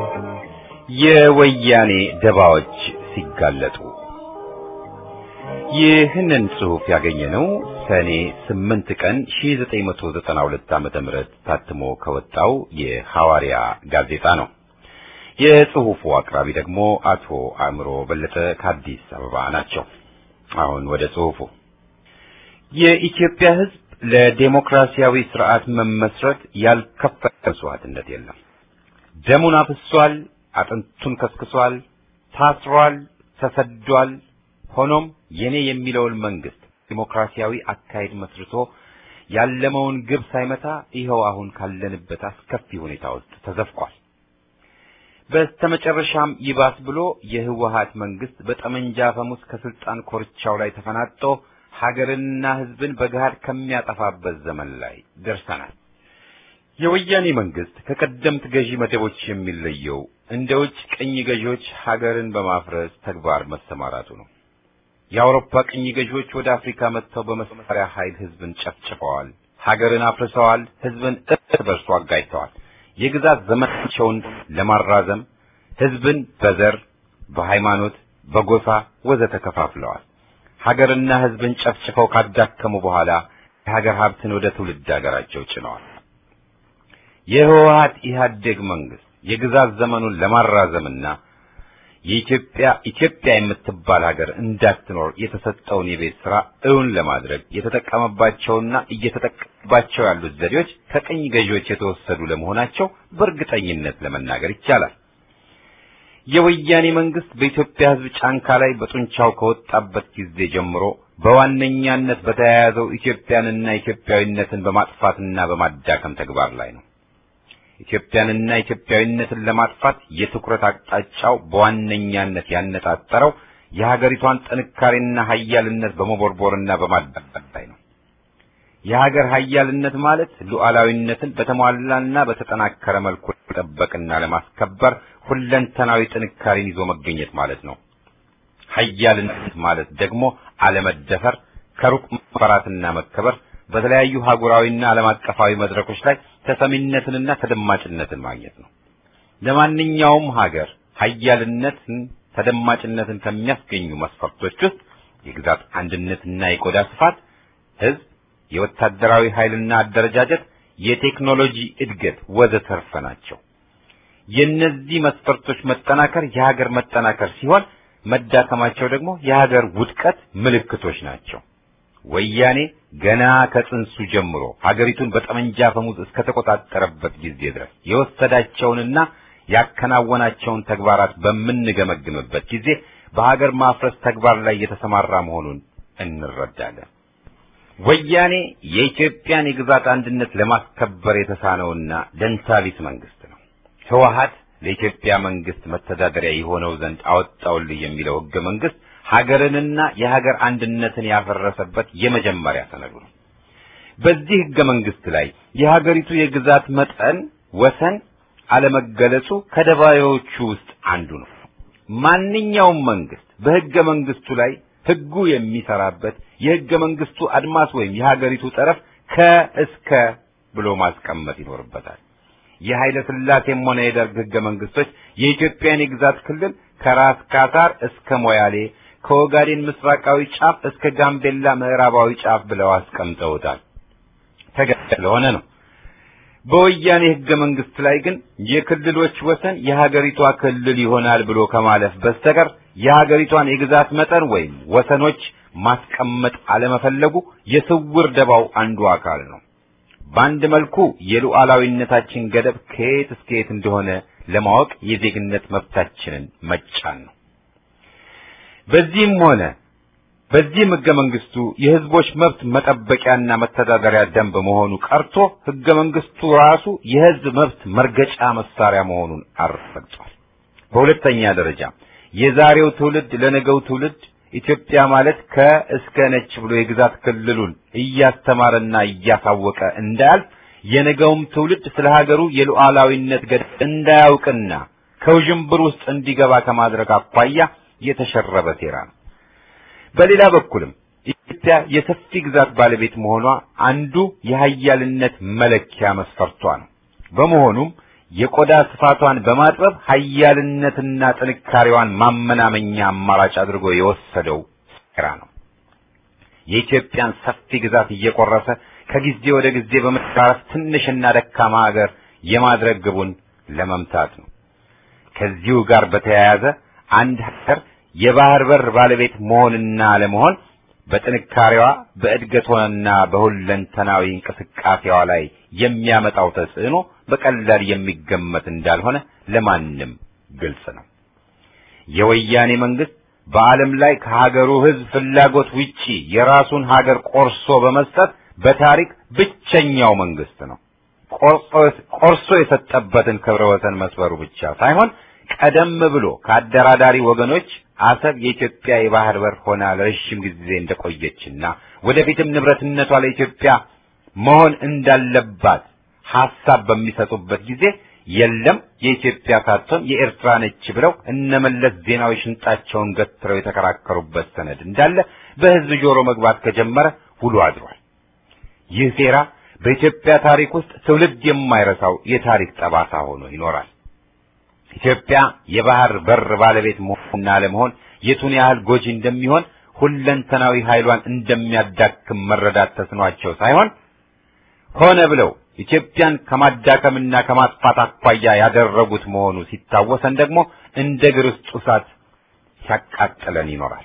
የወያኔ ደባዎች ሲጋለጡ ይህንን ጽሑፍ ያገኘነው ሰኔ 8 ቀን 1992 ዓመተ ምህረት ታትሞ ከወጣው የሐዋርያ ጋዜጣ ነው። የጽሑፉ አቅራቢ ደግሞ አቶ አእምሮ በለጠ ከአዲስ አበባ ናቸው። አሁን ወደ ጽሑፉ። የኢትዮጵያ ሕዝብ ለዴሞክራሲያዊ ስርዓት መመስረት ያልከፈለ መስዋዕትነት የለም። ደሙን አፍሷል፣ አጥንቱን ከስክሷል፣ ታስሯል፣ ተሰዷል። ሆኖም የኔ የሚለውን መንግስት ዲሞክራሲያዊ አካሄድ መስርቶ ያለመውን ግብ ሳይመታ ይኸው አሁን ካለንበት አስከፊ ሁኔታ ውስጥ ተዘፍቋል። በስተመጨረሻም ይባስ ብሎ የህወሀት መንግስት በጠመንጃ አፈሙዝ ከስልጣን ኮርቻው ላይ ተፈናጦ ሀገርንና ህዝብን በገሃድ ከሚያጠፋበት ዘመን ላይ ደርሰናል። የወያኔ መንግስት ከቀደምት ገዢ መደቦች የሚለየው እንደ ውጭ ቅኝ ገዢዎች ሀገርን በማፍረስ ተግባር መሰማራቱ ነው። የአውሮፓ ቅኝ ገዢዎች ወደ አፍሪካ መጥተው በመሳሪያ ኃይል ህዝብን ጨፍጭፈዋል፣ ሀገርን አፍርሰዋል፣ ህዝብን እርስ በርሱ አጋጭተዋል። የግዛት ዘመናቸውን ለማራዘም ህዝብን በዘር፣ በሃይማኖት፣ በጎሳ ወዘተ ከፋፍለዋል። ሀገርና ህዝብን ጨፍጭፈው ካዳከሙ በኋላ የሀገር ሀብትን ወደ ትውልድ ሀገራቸው ጭነዋል። የህወሀት ኢህአዴግ መንግስት የግዛት ዘመኑን ለማራዘምና የኢትዮጵያ ኢትዮጵያ የምትባል ሀገር እንዳትኖር የተሰጠውን የቤት ስራ እውን ለማድረግ የተጠቀመባቸውና እየተጠቀመባቸው ያሉት ዘዴዎች ከቅኝ ገዢዎች የተወሰዱ ለመሆናቸው በእርግጠኝነት ለመናገር ይቻላል። የወያኔ መንግስት በኢትዮጵያ ህዝብ ጫንካ ላይ በጡንቻው ከወጣበት ጊዜ ጀምሮ በዋነኛነት በተያያዘው ኢትዮጵያንና ኢትዮጵያዊነትን በማጥፋትና በማዳከም ተግባር ላይ ነው። ኢትዮጵያንና ኢትዮጵያዊነትን ለማጥፋት የትኩረት አቅጣጫው በዋነኛነት ያነጣጠረው የሀገሪቷን ጥንካሬና ሀያልነት በመቦርቦርና በማዳቀም ላይ ነው። የሀገር ሀያልነት ማለት ሉዓላዊነትን በተሟላና በተጠናከረ መልኩ ለመጠበቅና ለማስከበር ሁለንተናዊ ጥንካሬን ይዞ መገኘት ማለት ነው። ሀያልነት ማለት ደግሞ አለመደፈር፣ ከሩቅ መፈራትና መከበር በተለያዩ ሀገራዊና ዓለም አቀፋዊ መድረኮች ላይ ተሰሚነትንና ተደማጭነትን ማግኘት ነው። ለማንኛውም ሀገር ሀያልነትን ተደማጭነትን ከሚያስገኙ መስፈርቶች ውስጥ የግዛት አንድነትና የቆዳ ስፋት፣ ህዝብ፣ የወታደራዊ ኃይልና አደረጃጀት፣ የቴክኖሎጂ እድገት ወዘተርፈ ናቸው። የእነዚህ መስፈርቶች መጠናከር የሀገር መጠናከር ሲሆን መዳከማቸው ደግሞ የሀገር ውድቀት ምልክቶች ናቸው። ወያኔ ገና ከጽንሱ ጀምሮ ሀገሪቱን በጠመንጃ አፈሙዝ እስከተቆጣጠረበት ጊዜ ድረስ የወሰዳቸውንና ያከናወናቸውን ተግባራት በምንገመግምበት ጊዜ በሀገር ማፍረስ ተግባር ላይ የተሰማራ መሆኑን እንረዳለን። ወያኔ የኢትዮጵያን የግዛት አንድነት ለማስከበር የተሳነውና ደንታቢስ መንግስት ነው። ህወሀት ለኢትዮጵያ መንግስት መተዳደሪያ የሆነው ዘንድ አወጣውልህ የሚለው ህገ መንግስት ሀገርንና የሀገር አንድነትን ያፈረሰበት የመጀመሪያ ሰነዱ ነው። በዚህ ህገ መንግስት ላይ የሀገሪቱ የግዛት መጠን ወሰን አለመገለጹ ከደባዮቹ ውስጥ አንዱ ነው። ማንኛውም መንግስት በህገ መንግስቱ ላይ ህጉ የሚሰራበት የህገ መንግስቱ አድማስ ወይም የሀገሪቱ ጠረፍ ከእስከ ብሎ ማስቀመጥ ይኖርበታል። የኃይለ ሥላሴም ሆነ የደርግ ህገ መንግስቶች የኢትዮጵያን የግዛት ክልል ከራስ ካታር እስከ ሞያሌ ከኦጋዴን ምስራቃዊ ጫፍ እስከ ጋምቤላ ምዕራባዊ ጫፍ ብለው አስቀምጠውታል። ተገቢ ስለሆነ ነው። በወያኔ ህገ መንግስት ላይ ግን የክልሎች ወሰን የሀገሪቷ ክልል ይሆናል ብሎ ከማለፍ በስተቀር የሀገሪቷን የግዛት መጠን ወይም ወሰኖች ማስቀመጥ አለመፈለጉ የስውር ደባው አንዱ አካል ነው። በአንድ መልኩ የሉዓላዊነታችን ገደብ ከየት እስከ የት እንደሆነ ለማወቅ የዜግነት መብታችንን መጫን ነው። በዚህም ሆነ በዚህም ህገ መንግስቱ የህዝቦች መብት መጠበቂያና መተዳደሪያ ደንብ መሆኑ ቀርቶ ህገ መንግስቱ ራሱ የህዝብ መብት መርገጫ መሳሪያ መሆኑን አረጋግጧል። በሁለተኛ ደረጃ የዛሬው ትውልድ ለነገው ትውልድ ኢትዮጵያ ማለት ከእስከ ነች ብሎ የግዛት ክልሉን እያስተማረና እያሳወቀ እንዳያልፍ የነገውም ትውልድ ስለ ሀገሩ የሉዓላዊነት ገደብ እንዳያውቅና ከውዥንብር ውስጥ እንዲገባ ከማድረግ አኳያ የተሸረበ ሴራ ነው። በሌላ በኩልም ኢትዮጵያ የሰፊ ግዛት ባለቤት መሆኗ አንዱ የሀያልነት መለኪያ መስፈርቷ ነው። በመሆኑም የቆዳ ስፋቷን በማጥበብ ሀያልነትና ጥንካሬዋን ማመናመኛ አማራጭ አድርጎ የወሰደው ሴራ ነው። የኢትዮጵያን ሰፊ ግዛት እየቆረሰ ከጊዜ ወደ ጊዜ በመቃረስ ትንሽና ደካማ ሀገር የማድረግ ግቡን ለመምታት ነው። ከዚሁ ጋር በተያያዘ አንድ ሀገር የባህር በር ባለቤት መሆንና አለመሆን በጥንካሬዋ በእድገቷና በሁለንተናዊ እንቅስቃሴዋ ላይ የሚያመጣው ተጽዕኖ በቀላል የሚገመት እንዳልሆነ ለማንም ግልጽ ነው። የወያኔ መንግስት በዓለም ላይ ከሀገሩ ሕዝብ ፍላጎት ውጪ የራሱን ሀገር ቆርሶ በመስጠት በታሪክ ብቸኛው መንግስት ነው። ቆርሶ የሰጠበትን ክብረ ወሰን መስበሩ ብቻ ሳይሆን ቀደም ብሎ ከአደራዳሪ ወገኖች አሰብ የኢትዮጵያ የባህር በር ሆና ለረጅም ጊዜ እንደቆየችና ወደፊትም ንብረትነቷ ለኢትዮጵያ መሆን እንዳለባት ሐሳብ በሚሰጡበት ጊዜ የለም የኢትዮጵያ ሳትሆን የኤርትራ ነች ብለው እነመለስ ዜናዊ ሽንጣቸውን ገትረው የተከራከሩበት ሰነድ እንዳለ በህዝብ ጆሮ መግባት ከጀመረ ውሎ አድሯል። ይህ ሴራ በኢትዮጵያ ታሪክ ውስጥ ትውልድ የማይረሳው የታሪክ ጠባሳ ሆኖ ይኖራል። ኢትዮጵያ የባህር በር ባለቤት መሆንና አለመሆን የቱን ያህል ጎጂ እንደሚሆን ሁለንተናዊ ኃይሏን እንደሚያዳክም መረዳት ተስኗቸው ሳይሆን ሆነ ብለው ኢትዮጵያን ከማዳከምና ከማጥፋት አኳያ ያደረጉት መሆኑ ሲታወሰን ደግሞ እንደ እግር ውስጥ እሳት ሲያቃጥለን ይኖራል።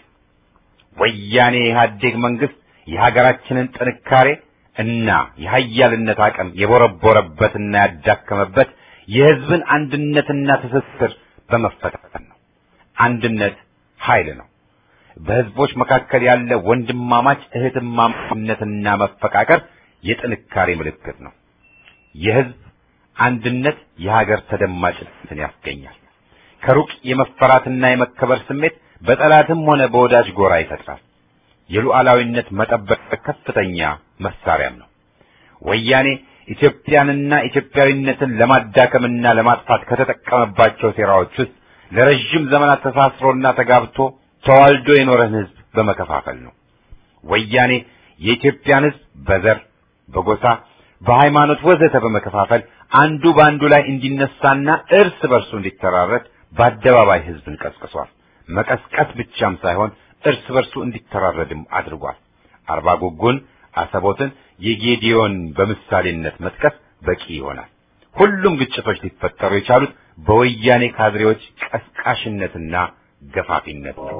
ወያኔ ኢህአዴግ መንግስት የሀገራችንን ጥንካሬ እና የሀያልነት አቅም የቦረቦረበትና ያዳከመበት የህዝብን አንድነትና ትስስር በመፈታተን ነው። አንድነት ኃይል ነው። በህዝቦች መካከል ያለ ወንድማማች እህትማማችነትና መፈቃቀር የጥንካሬ ምልክት ነው። የህዝብ አንድነት የሀገር ተደማጭነትን ያስገኛል። ከሩቅ የመፈራትና የመከበር ስሜት በጠላትም ሆነ በወዳጅ ጎራ ይፈጥራል። የሉዓላዊነት መጠበቅ ከፍተኛ መሳሪያም ነው። ወያኔ ኢትዮጵያንና ኢትዮጵያዊነትን ለማዳከምና ለማጥፋት ከተጠቀመባቸው ሴራዎች ውስጥ ለረጅም ዘመናት ተሳስሮና ተጋብቶ ተዋልዶ የኖረን ህዝብ በመከፋፈል ነው። ወያኔ የኢትዮጵያን ህዝብ በዘር፣ በጎሳ፣ በሃይማኖት ወዘተ በመከፋፈል አንዱ በአንዱ ላይ እንዲነሳና እርስ በርሱ እንዲተራረድ በአደባባይ ህዝብን ቀስቅሷል። መቀስቀስ ብቻም ሳይሆን እርስ በርሱ እንዲተራረድም አድርጓል። አርባ ጉጉን፣ አሰቦትን፣ የጌዲዮን በምሳሌነት መጥቀስ በቂ ይሆናል። ሁሉም ግጭቶች ሊፈጠሩ የቻሉት በወያኔ ካድሬዎች ቀስቃሽነትና ገፋፊነት ነው።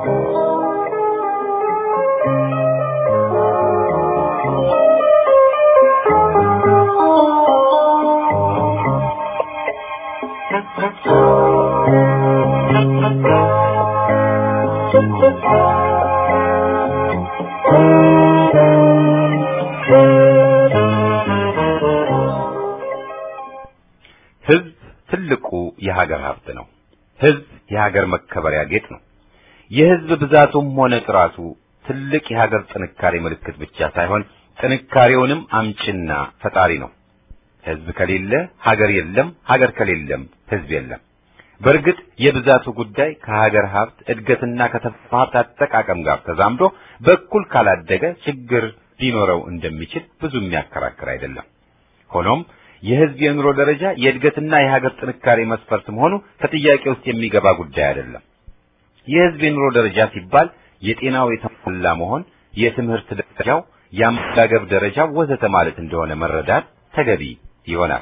ህዝብ ትልቁ የሀገር ሀብት ነው። ህዝብ የሀገር መከበሪያ ጌጥ ነው። የህዝብ ብዛቱም ሆነ ጥራቱ ትልቅ የሀገር ጥንካሬ ምልክት ብቻ ሳይሆን ጥንካሬውንም አምጭና ፈጣሪ ነው። ህዝብ ከሌለ ሀገር የለም፣ ሀገር ከሌለም ህዝብ የለም። በእርግጥ የብዛቱ ጉዳይ ከሀገር ሀብት እድገትና ከተፈጥሮ ሀብት አጠቃቀም ጋር ተዛምዶ በኩል ካላደገ ችግር ሊኖረው እንደሚችል ብዙ የሚያከራክር አይደለም። ሆኖም የህዝብ የኑሮ ደረጃ የእድገትና የሀገር ጥንካሬ መስፈርት መሆኑ ከጥያቄ ውስጥ የሚገባ ጉዳይ አይደለም። የህዝብ የኑሮ ደረጃ ሲባል የጤናው የተሟላ መሆን፣ የትምህርት ደረጃው፣ የአመጋገብ ደረጃው ወዘተ ማለት እንደሆነ መረዳት ተገቢ ይሆናል።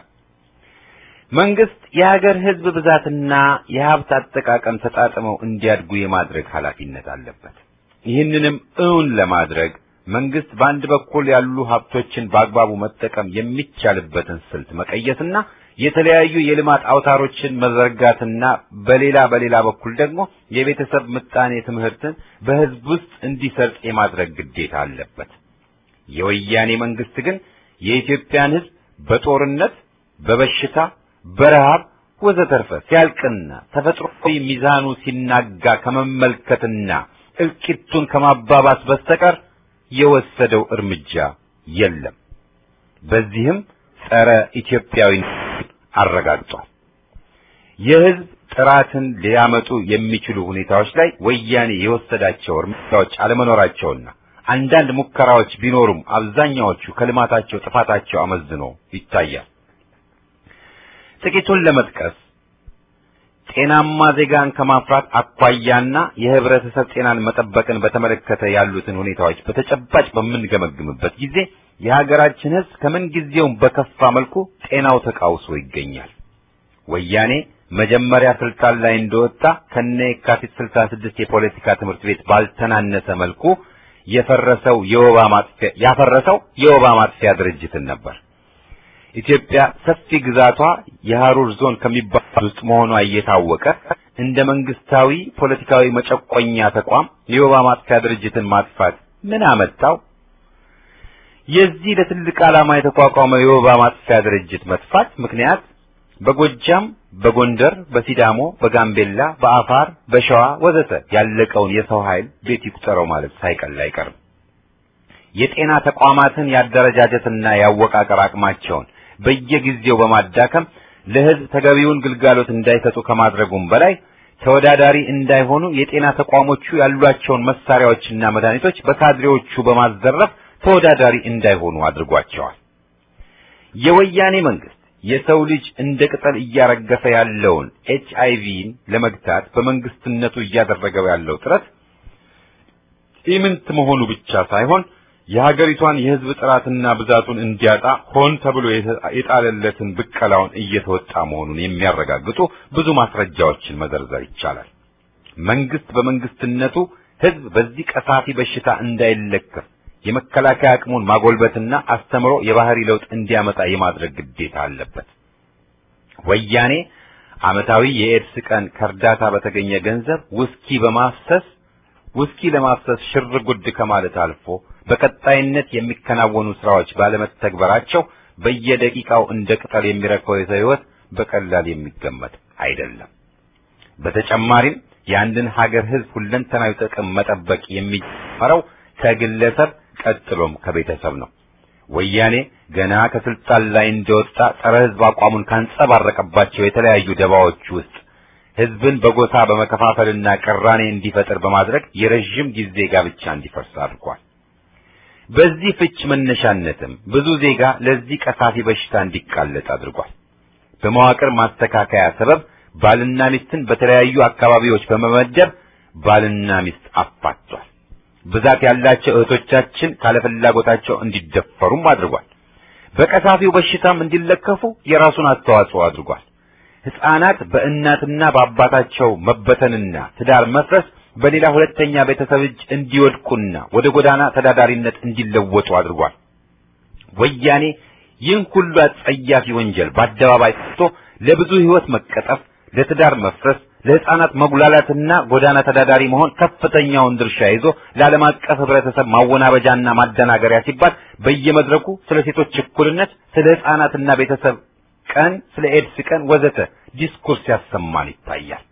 መንግስት የሀገር ህዝብ ብዛትና የሀብት አጠቃቀም ተጣጥመው እንዲያድጉ የማድረግ ኃላፊነት አለበት። ይህንንም እውን ለማድረግ መንግስት በአንድ በኩል ያሉ ሀብቶችን በአግባቡ መጠቀም የሚቻልበትን ስልት መቀየስና የተለያዩ የልማት አውታሮችን መዘርጋትና በሌላ በሌላ በኩል ደግሞ የቤተሰብ ምጣኔ ትምህርትን በህዝብ ውስጥ እንዲሰርጥ የማድረግ ግዴታ አለበት። የወያኔ መንግስት ግን የኢትዮጵያን ህዝብ በጦርነት፣ በበሽታ፣ በረሃብ ወዘተርፈ ሲያልቅና ተፈጥሮዊ ሚዛኑ ሲናጋ ከመመልከትና እልቂቱን ከማባባስ በስተቀር የወሰደው እርምጃ የለም። በዚህም ጸረ ኢትዮጵያዊ አረጋግጧል። የህዝብ ጥራትን ሊያመጡ የሚችሉ ሁኔታዎች ላይ ወያኔ የወሰዳቸው እርምጃዎች አለመኖራቸውና አንዳንድ ሙከራዎች ቢኖሩም አብዛኛዎቹ ከልማታቸው ጥፋታቸው አመዝኖ ይታያል። ጥቂቱን ለመጥቀስ ጤናማ ዜጋን ከማፍራት አኳያና የህብረተሰብ ጤናን መጠበቅን በተመለከተ ያሉትን ሁኔታዎች በተጨባጭ በምንገመግምበት ጊዜ የሀገራችን ህዝብ ከምን ጊዜውም በከፋ መልኩ ጤናው ተቃውሶ ይገኛል። ወያኔ መጀመሪያ ስልጣን ላይ እንደወጣ ከነ የካቲት 66 የፖለቲካ ትምህርት ቤት ባልተናነሰ መልኩ የፈረሰው የወባ ማጥፊያ ያፈረሰው የወባ ማጥፊያ ድርጅትን ነበር። ኢትዮጵያ ሰፊ ግዛቷ የሐሩር ዞን ከሚባሉት ውስጥ መሆኗ እየታወቀ እንደ መንግስታዊ ፖለቲካዊ መጨቆኛ ተቋም የወባ ማጥፊያ ድርጅትን ማጥፋት ምን አመጣው? የዚህ ለትልቅ ዓላማ የተቋቋመው የወባ ማጥፊያ ድርጅት መጥፋት ምክንያት በጎጃም፣ በጎንደር፣ በሲዳሞ፣ በጋምቤላ፣ በአፋር፣ በሸዋ ወዘተ ያለቀውን የሰው ኃይል ቤት ይቁጠረው ማለት ሳይቀል አይቀርም። የጤና ተቋማትን ያደረጃጀትና ያወቃቀር አቅማቸውን በየጊዜው በማዳከም ለህዝብ ተገቢውን ግልጋሎት እንዳይሰጡ ከማድረጉም በላይ ተወዳዳሪ እንዳይሆኑ የጤና ተቋሞቹ ያሏቸውን መሳሪያዎችና መድኃኒቶች በካድሬዎቹ በማዘረፍ ተወዳዳሪ እንዳይሆኑ አድርጓቸዋል። የወያኔ መንግስት የሰው ልጅ እንደ ቅጠል እያረገፈ ያለውን ኤች አይቪን ለመግታት በመንግስትነቱ እያደረገው ያለው ጥረት ኢምንት መሆኑ ብቻ ሳይሆን የሀገሪቷን የህዝብ ጥራትና ብዛቱን እንዲያጣ ሆን ተብሎ የጣለለትን ብቀላውን እየተወጣ መሆኑን የሚያረጋግጡ ብዙ ማስረጃዎችን መዘርዘር ይቻላል። መንግስት በመንግስትነቱ ህዝብ በዚህ ቀሳፊ በሽታ እንዳይለከፍ የመከላከያ አቅሙን ማጎልበትና አስተምሮ የባህሪ ለውጥ እንዲያመጣ የማድረግ ግዴታ አለበት። ወያኔ ዓመታዊ የኤድስ ቀን ከእርዳታ በተገኘ ገንዘብ ውስኪ በማፍሰስ ውስኪ ለማፍሰስ ሽር ጉድ ከማለት አልፎ በቀጣይነት የሚከናወኑ ስራዎች ባለመተግበራቸው በየደቂቃው እንደ ቅጠል የሚረግፈው የሰው ህይወት በቀላል የሚገመት አይደለም። በተጨማሪም የአንድን ሀገር ህዝብ ሁለንተናዊ ጥቅም መጠበቅ የሚጀምረው ከግለሰብ ቀጥሎም ከቤተሰብ ነው። ወያኔ ገና ከስልጣን ላይ እንደወጣ ጸረ ህዝብ አቋሙን ካንጸባረቀባቸው የተለያዩ ደባዎች ውስጥ ህዝብን በጎሳ በመከፋፈልና ቅራኔ እንዲፈጠር በማድረግ የረዥም ጊዜ ጋብቻ እንዲፈርስ አድርጓል። በዚህ ፍች መነሻነትም ብዙ ዜጋ ለዚህ ቀሳፊ በሽታ እንዲጋለጥ አድርጓል። በመዋቅር ማስተካከያ ሰበብ ባልና ሚስትን በተለያዩ አካባቢዎች በመመደብ ባልና ሚስት አፋቷል። ብዛት ያላቸው እህቶቻችን ካለፍላጎታቸው እንዲደፈሩም አድርጓል። በቀሳፊው በሽታም እንዲለከፉ የራሱን አስተዋጽኦ አድርጓል። ሕፃናት በእናትና በአባታቸው መበተንና ትዳር መፍረስ በሌላ ሁለተኛ ቤተሰብ እጅ እንዲወድቁና ወደ ጎዳና ተዳዳሪነት እንዲለወጡ አድርጓል። ወያኔ ይህን ሁሉ አጸያፊ ወንጀል በአደባባይ ጠርቶ ለብዙ ሕይወት መቀጠፍ፣ ለትዳር መፍረስ፣ ለሕፃናት መጉላላትና ጎዳና ተዳዳሪ መሆን ከፍተኛውን ድርሻ ይዞ ለዓለም አቀፍ ሕብረተሰብ ማወናበጃና ማደናገሪያ ሲባል በየመድረኩ ስለ ሴቶች እኩልነት፣ ስለ ሕፃናትና ቤተሰብ ቀን፣ ስለ ኤድስ ቀን ወዘተ ዲስኩርስ ያሰማን ይታያል።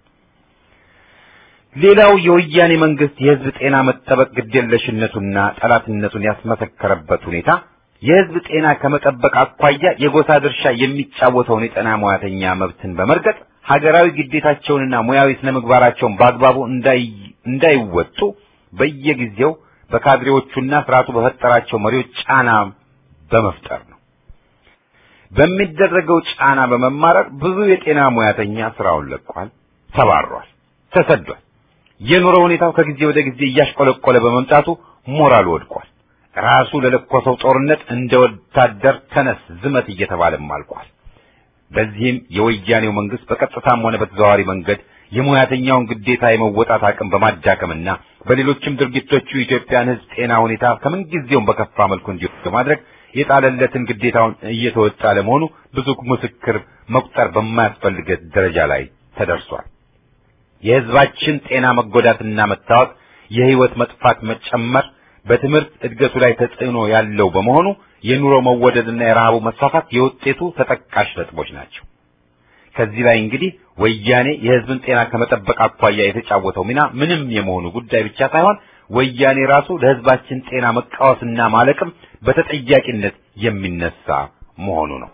ሌላው የወያኔ መንግስት የህዝብ ጤና መጠበቅ ግዴለሽነቱና ጠላትነቱን ያስመሰከረበት ሁኔታ የህዝብ ጤና ከመጠበቅ አኳያ የጎሳ ድርሻ የሚጫወተውን የጤና ሙያተኛ መብትን በመርገጥ ሀገራዊ ግዴታቸውንና ሙያዊ ስነ ምግባራቸውን በአግባቡ እንዳይወጡ በየጊዜው በካድሬዎቹና ስርዓቱ በፈጠራቸው መሪዎች ጫና በመፍጠር ነው። በሚደረገው ጫና በመማረር ብዙ የጤና ሙያተኛ ስራውን ለቋል፣ ተባሯል፣ ተሰዷል። የኑሮ ሁኔታው ከጊዜ ወደ ጊዜ እያሽቆለቆለ በመምጣቱ ሞራሉ ወድቋል። ራሱ ለለኮሰው ጦርነት እንደ ወታደር ተነስ ዝመት እየተባለም አልቋል። በዚህም የወያኔው መንግስት በቀጥታም ሆነ በተዘዋዋሪ መንገድ የሙያተኛውን ግዴታ የመወጣት አቅም በማዳከምና በሌሎችም ድርጊቶቹ የኢትዮጵያን ሕዝብ ጤና ሁኔታ ከምን ጊዜውም በከፋ መልኩ እንዲወስድ በማድረግ የጣለለትን ግዴታውን እየተወጣ ለመሆኑ ብዙ ምስክር መቁጠር በማያስፈልገት ደረጃ ላይ ተደርሷል። የሕዝባችን ጤና መጎዳትና መታወቅ፣ የህይወት መጥፋት መጨመር በትምህርት እድገቱ ላይ ተጽዕኖ ያለው በመሆኑ የኑሮ መወደድና የረሃቡ መስፋፋት የውጤቱ ተጠቃሽ ነጥቦች ናቸው። ከዚህ ላይ እንግዲህ ወያኔ የህዝብን ጤና ከመጠበቅ አኳያ የተጫወተው ሚና ምንም የመሆኑ ጉዳይ ብቻ ሳይሆን ወያኔ ራሱ ለህዝባችን ጤና መቃወስና ማለቅም በተጠያቂነት የሚነሳ መሆኑ ነው።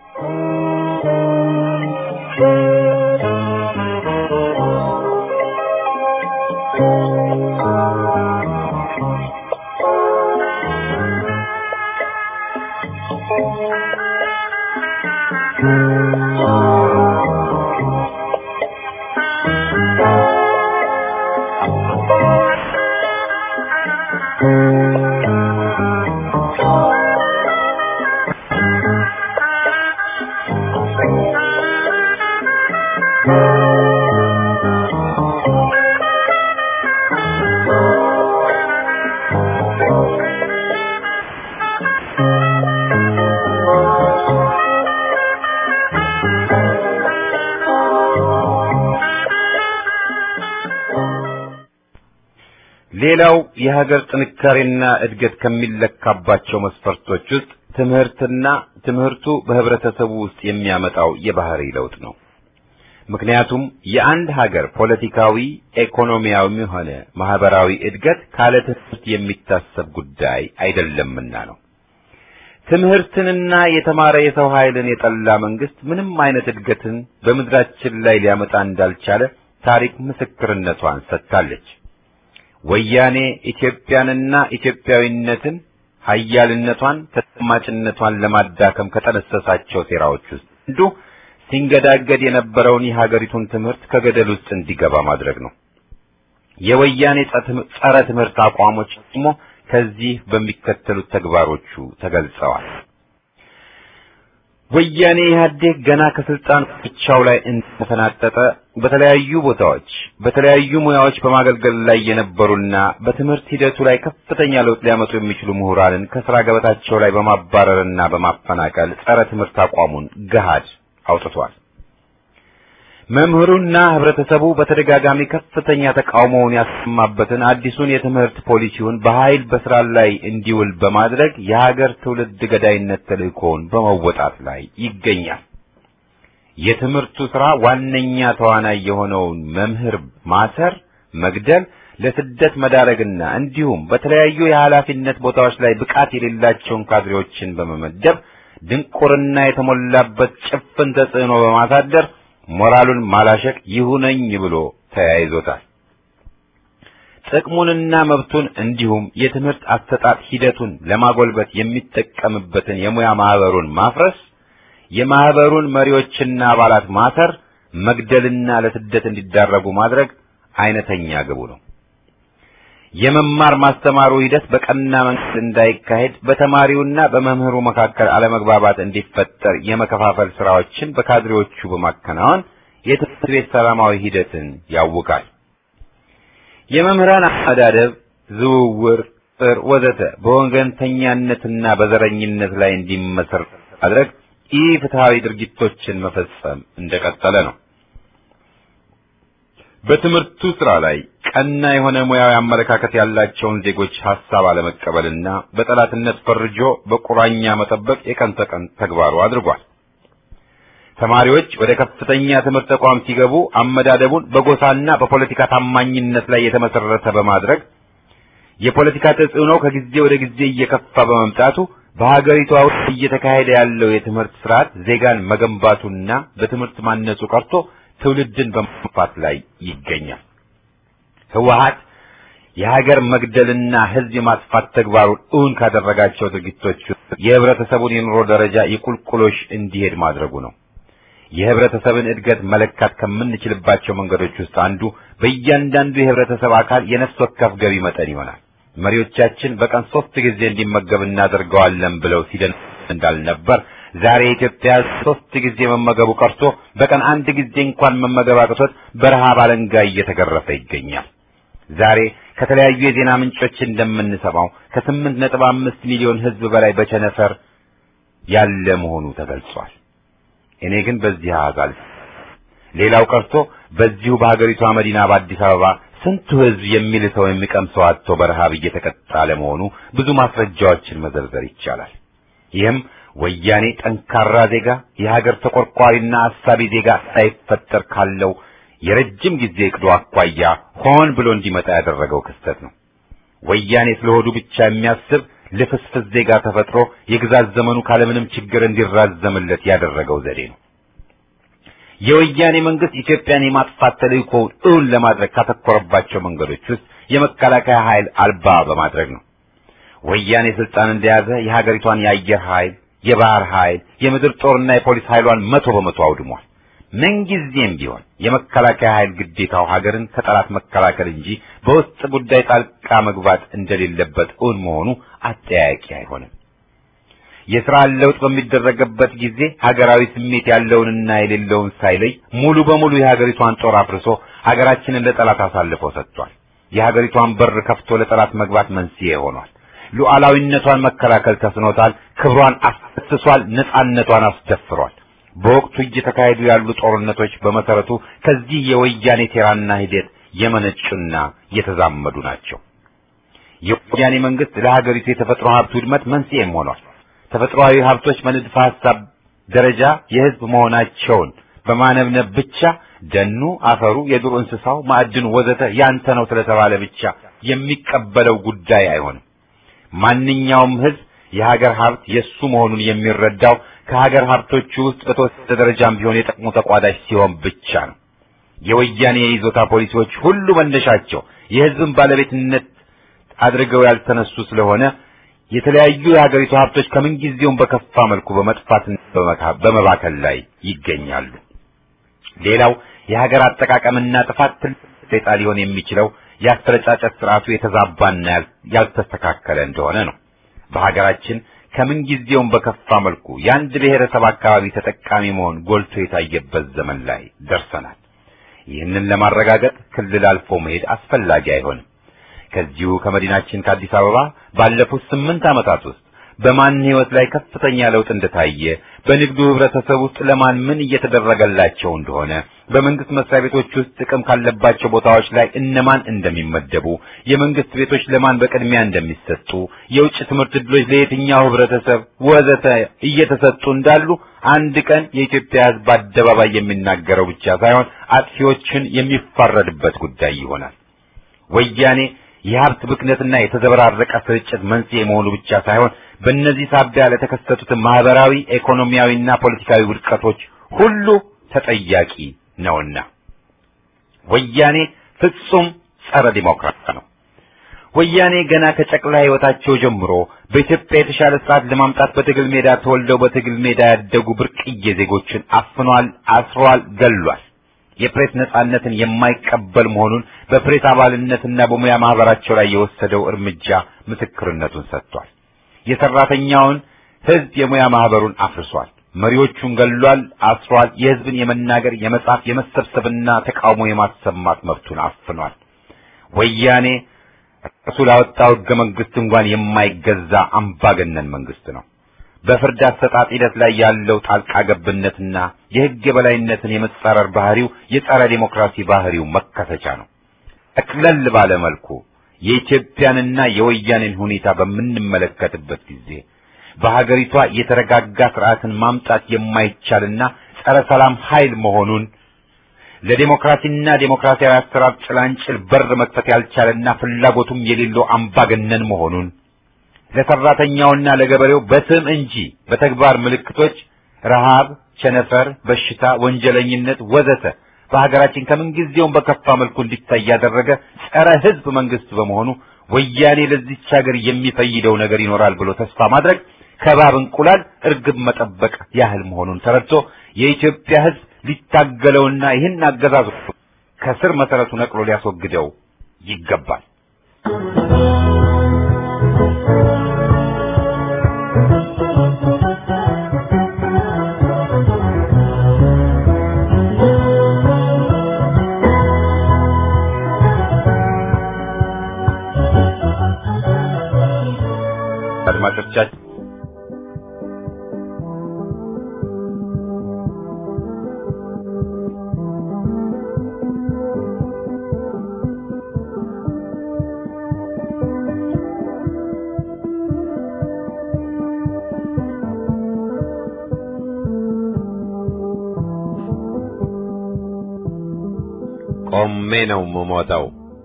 ሌላው የሀገር ጥንካሬና እድገት ከሚለካባቸው መስፈርቶች ውስጥ ትምህርትና ትምህርቱ በህብረተሰቡ ውስጥ የሚያመጣው የባህሪ ለውጥ ነው። ምክንያቱም የአንድ ሀገር ፖለቲካዊ፣ ኢኮኖሚያዊም ሆነ ማህበራዊ እድገት ካለ ትምህርት የሚታሰብ ጉዳይ አይደለምና ነው። ትምህርትንና የተማረ የሰው ኃይልን የጠላ መንግስት ምንም አይነት እድገትን በምድራችን ላይ ሊያመጣ እንዳልቻለ ታሪክ ምስክርነቷን ሰጥታለች። ወያኔ ኢትዮጵያንና ኢትዮጵያዊነትን ሀያልነቷን ተሰማጭነቷን ለማዳከም ከጠነሰሳቸው ሴራዎች ውስጥ አንዱ ሲንገዳገድ የነበረውን የሀገሪቱን ትምህርት ከገደል ውስጥ እንዲገባ ማድረግ ነው። የወያኔ ጸረ ትምህርት አቋሞች ደግሞ ከዚህ በሚከተሉት ተግባሮቹ ተገልጸዋል። ወያኔ ኢህአዴግ ገና ከስልጣን ብቻው ላይ እንደተፈናጠጠ በተለያዩ ቦታዎች በተለያዩ ሙያዎች በማገልገል ላይ የነበሩና በትምህርት ሂደቱ ላይ ከፍተኛ ለውጥ ሊያመጡ የሚችሉ ምሁራንን ከስራ ገበታቸው ላይ በማባረርና በማፈናቀል ጸረ ትምህርት አቋሙን ገሃድ አውጥቷል። መምህሩና ህብረተሰቡ በተደጋጋሚ ከፍተኛ ተቃውሞውን ያሰማበትን አዲሱን የትምህርት ፖሊሲውን በኃይል በስራ ላይ እንዲውል በማድረግ የሀገር ትውልድ ገዳይነት ተልእኮውን በመወጣት ላይ ይገኛል። የትምህርቱ ስራ ዋነኛ ተዋናይ የሆነውን መምህር ማሰር፣ መግደል፣ ለስደት መዳረግና እንዲሁም በተለያዩ የኃላፊነት ቦታዎች ላይ ብቃት የሌላቸውን ካድሬዎችን በመመደብ ድንቁርና የተሞላበት ጭፍን ተጽዕኖ በማሳደር ሞራሉን ማላሸቅ ይሁነኝ ብሎ ተያይዞታል። ጥቅሙንና መብቱን እንዲሁም የትምህርት አሰጣጥ ሂደቱን ለማጎልበት የሚጠቀምበትን የሙያ ማህበሩን ማፍረስ፣ የማህበሩን መሪዎችና አባላት ማሰር፣ መግደልና ለስደት እንዲዳረጉ ማድረግ አይነተኛ ግቡ ነው። የመማር ማስተማሩ ሂደት በቀና መንገድ እንዳይካሄድ በተማሪውና በመምህሩ መካከል አለመግባባት እንዲፈጠር የመከፋፈል ስራዎችን በካድሬዎቹ በማከናወን የትምህርት ቤት ሰላማዊ ሂደትን ያውቃል። የመምህራን አስተዳደብ፣ ዝውውር፣ ጥር ወዘተ በወገንተኛነትና በዘረኝነት ላይ እንዲመሰረት ማድረግ ኢፍትሐዊ ድርጊቶችን መፈጸም እንደቀጠለ ነው። በትምህርቱ ስራ ላይ ቀና የሆነ ሙያዊ አመለካከት ያላቸውን ዜጎች ሐሳብ አለመቀበልና በጠላትነት ፈርጆ በቁራኛ መጠበቅ የቀን ተቀን ተግባሩ አድርጓል። ተማሪዎች ወደ ከፍተኛ ትምህርት ተቋም ሲገቡ አመዳደቡን በጎሳና በፖለቲካ ታማኝነት ላይ የተመሰረተ በማድረግ የፖለቲካ ተጽዕኖ ከጊዜ ወደ ጊዜ እየከፋ በመምጣቱ በሀገሪቷ ውስጥ እየተካሄደ ያለው የትምህርት ስርዓት ዜጋን መገንባቱና በትምህርት ማነጹ ቀርቶ ትውልድን በማጥፋት ላይ ይገኛል። ህወሀት የሀገር መግደልና ህዝብ የማጥፋት ተግባሩን እውን ካደረጋቸው ድርጊቶች የህብረተሰቡን የኑሮ ደረጃ የቁልቁሎሽ እንዲሄድ ማድረጉ ነው። የህብረተሰብን እድገት መለካት ከምንችልባቸው መንገዶች ውስጥ አንዱ በእያንዳንዱ የህብረተሰብ አካል የነፍስ ወከፍ ገቢ መጠን ይሆናል። መሪዎቻችን በቀን ሶስት ጊዜ እንዲመገብ እናደርገዋለን ብለው ሲደን እንዳልነበር ዛሬ ኢትዮጵያ ሶስት ጊዜ መመገቡ ቀርቶ በቀን አንድ ጊዜ እንኳን መመገብ አቅቶት በረሃብ አለንጋ እየተገረፈ ይገኛል። ዛሬ ከተለያዩ የዜና ምንጮች እንደምንሰማው ከስምንት ነጥብ አምስት ሚሊዮን ህዝብ በላይ በቸነፈር ያለ መሆኑ ተገልጿል። እኔ ግን በዚህ አጋል ሌላው ቀርቶ በዚሁ በሀገሪቷ መዲና በአዲስ አበባ ስንቱ ህዝብ የሚልሰው የሚቀምሰው አጥቶ በረሃብ እየተቀጣ ለመሆኑ ብዙ ማስረጃዎችን መዘርዘር ይቻላል። ይህም ወያኔ ጠንካራ ዜጋ የሀገር ተቆርቋሪና አሳቢ ዜጋ ሳይፈጠር ካለው የረጅም ጊዜ እቅዱ አኳያ ሆን ብሎ እንዲመጣ ያደረገው ክስተት ነው። ወያኔ ስለሆዱ ብቻ የሚያስብ ልፍስፍስ ዜጋ ተፈጥሮ የግዛት ዘመኑ ካለምንም ችግር እንዲራዘምለት ያደረገው ዘዴ ነው። የወያኔ መንግስት ኢትዮጵያን የማጥፋት ተልእኮውን እውን ለማድረግ ካተኮረባቸው መንገዶች ውስጥ የመከላከያ ኃይል አልባ በማድረግ ነው። ወያኔ ስልጣን እንደያዘ የሀገሪቷን የአየር ኃይል የባህር ኃይል፣ የምድር ጦርና የፖሊስ ኃይሏን መቶ በመቶ አውድሟል። ምንጊዜም ቢሆን የመከላከያ ኃይል ግዴታው ሀገርን ከጠላት መከላከል እንጂ በውስጥ ጉዳይ ጣልቃ መግባት እንደሌለበት እውን መሆኑ አጠያያቂ አይሆንም። የሥራ ለውጥ በሚደረግበት ጊዜ ሀገራዊ ስሜት ያለውንና የሌለውን ሳይለይ ሙሉ በሙሉ የሀገሪቷን ጦር አፍርሶ ሀገራችንን ለጠላት አሳልፎ ሰጥቷል። የሀገሪቷን በር ከፍቶ ለጠላት መግባት መንስኤ ሆኗል። ሉዓላዊነቷን መከላከል ተስኖታል። ክብሯን አስፈስሷል። ነጻነቷን አስደፍሯል። በወቅቱ እየተካሄዱ ያሉ ጦርነቶች በመሰረቱ ከዚህ የወያኔ ሴራና ሂደት የመነጩና የተዛመዱ ናቸው። የወያኔ መንግስት ለሀገሪቱ የተፈጥሮ ሀብት ውድመት መንስኤም ሆኗል። ተፈጥሮአዊ ሀብቶች በንድፈ ሐሳብ ደረጃ የህዝብ መሆናቸውን በማነብነብ ብቻ ደኑ፣ አፈሩ፣ የዱር እንስሳው፣ ማዕድኑ ወዘተ ያንተ ነው ስለተባለ ብቻ የሚቀበለው ጉዳይ አይሆንም። ማንኛውም ህዝብ የሀገር ሀብት የሱ መሆኑን የሚረዳው ከሀገር ሀብቶቹ ውስጥ በተወሰነ ደረጃም ቢሆን የጥቅሙ ተቋዳሽ ሲሆን ብቻ ነው። የወያኔ የይዞታ ፖሊሲዎች ሁሉ መነሻቸው የህዝብን ባለቤትነት አድርገው ያልተነሱ ስለሆነ የተለያዩ የሀገሪቱ ሀብቶች ከምንጊዜውም በከፋ መልኩ በመጥፋትና በመባከል ላይ ይገኛሉ። ሌላው የሀገር አጠቃቀምና ጥፋት ትልቅ ሴጣ ሊሆን የሚችለው የአስተረጫጨት ስርዓቱ የተዛባና ያልተስተካከለ እንደሆነ ነው። በሀገራችን ከምንጊዜውም በከፋ መልኩ የአንድ ብሔረሰብ አካባቢ ተጠቃሚ መሆን ጎልቶ የታየበት ዘመን ላይ ደርሰናል። ይህንን ለማረጋገጥ ክልል አልፎ መሄድ አስፈላጊ አይሆንም። ከዚሁ ከመዲናችን ከአዲስ አበባ ባለፉት ስምንት ዓመታት ውስጥ በማን ህይወት ላይ ከፍተኛ ለውጥ እንደታየ፣ በንግዱ ህብረተሰብ ውስጥ ለማን ምን እየተደረገላቸው እንደሆነ፣ በመንግስት መስሪያ ቤቶች ውስጥ ጥቅም ካለባቸው ቦታዎች ላይ እነማን እንደሚመደቡ፣ የመንግስት ቤቶች ለማን በቅድሚያ እንደሚሰጡ፣ የውጭ ትምህርት ዕድሎች ለየትኛው ህብረተሰብ ወዘተ እየተሰጡ እንዳሉ አንድ ቀን የኢትዮጵያ ህዝብ በአደባባይ የሚናገረው ብቻ ሳይሆን አጥፊዎችን የሚፋረድበት ጉዳይ ይሆናል። ወያኔ የሀብት ብክነትና የተዘበራረቀ ስርጭት መንስኤ መሆኑ ብቻ ሳይሆን በእነዚህ ሳቢያ ለተከሰቱት ማህበራዊ፣ ኢኮኖሚያዊና ፖለቲካዊ ውድቀቶች ሁሉ ተጠያቂ ነውና ወያኔ ፍጹም ጸረ ዲሞክራት ነው። ወያኔ ገና ከጨቅላ ህይወታቸው ጀምሮ በኢትዮጵያ የተሻለ ስርዓት ለማምጣት በትግል ሜዳ ተወልደው በትግል ሜዳ ያደጉ ብርቅዬ ዜጎችን አፍኗል፣ አስሯል፣ ገሏል። የፕሬስ ነጻነትን የማይቀበል መሆኑን በፕሬስ አባልነትና በሙያ ማህበራቸው ላይ የወሰደው እርምጃ ምስክርነቱን ሰጥቷል። የሰራተኛውን ህዝብ የሙያ ማህበሩን አፍርሷል። መሪዎቹን ገሏል፣ አስሯል። የህዝብን የመናገር፣ የመጻፍ፣ የመሰብሰብና ተቃውሞ የማሰማት መብቱን አፍኗል። ወያኔ እሱ ላወጣው ህገ መንግስት እንኳን የማይገዛ አምባገነን መንግስት ነው። በፍርድ አሰጣጥ ሂደት ላይ ያለው ጣልቃ ገብነትና የህግ የበላይነትን የመጻረር ባህሪው የጸረ ዴሞክራሲ ባህሪው መከሰቻ ነው። ጠቅለል ባለ መልኩ የኢትዮጵያንና የወያኔን ሁኔታ በምንመለከትበት ጊዜ በሀገሪቷ የተረጋጋ ስርዓትን ማምጣት የማይቻልና ጸረ ሰላም ኃይል መሆኑን ለዴሞክራሲና ዴሞክራሲያዊ አሰራር ጭላንጭል በር መክፈት ያልቻለና ፍላጎቱም የሌለው አምባገነን መሆኑን ለሰራተኛውና ለገበሬው በስም እንጂ በተግባር ምልክቶች ረሃብ፣ ቸነፈር፣ በሽታ፣ ወንጀለኝነት ወዘተ በሀገራችን ከምንጊዜውም በከፋ መልኩ እንዲታይ ያደረገ ጸረ ህዝብ መንግስት በመሆኑ ወያኔ ለዚች ሀገር የሚፈይደው ነገር ይኖራል ብሎ ተስፋ ማድረግ ከባብ እንቁላል እርግብ መጠበቅ ያህል መሆኑን ተረድቶ የኢትዮጵያ ህዝብ ሊታገለውና ይህን አገዛዙ ከስር መሰረቱ ነቅሎ ሊያስወግደው ይገባል። አድማጮቻችን ቆሜ ነው የምሞተው።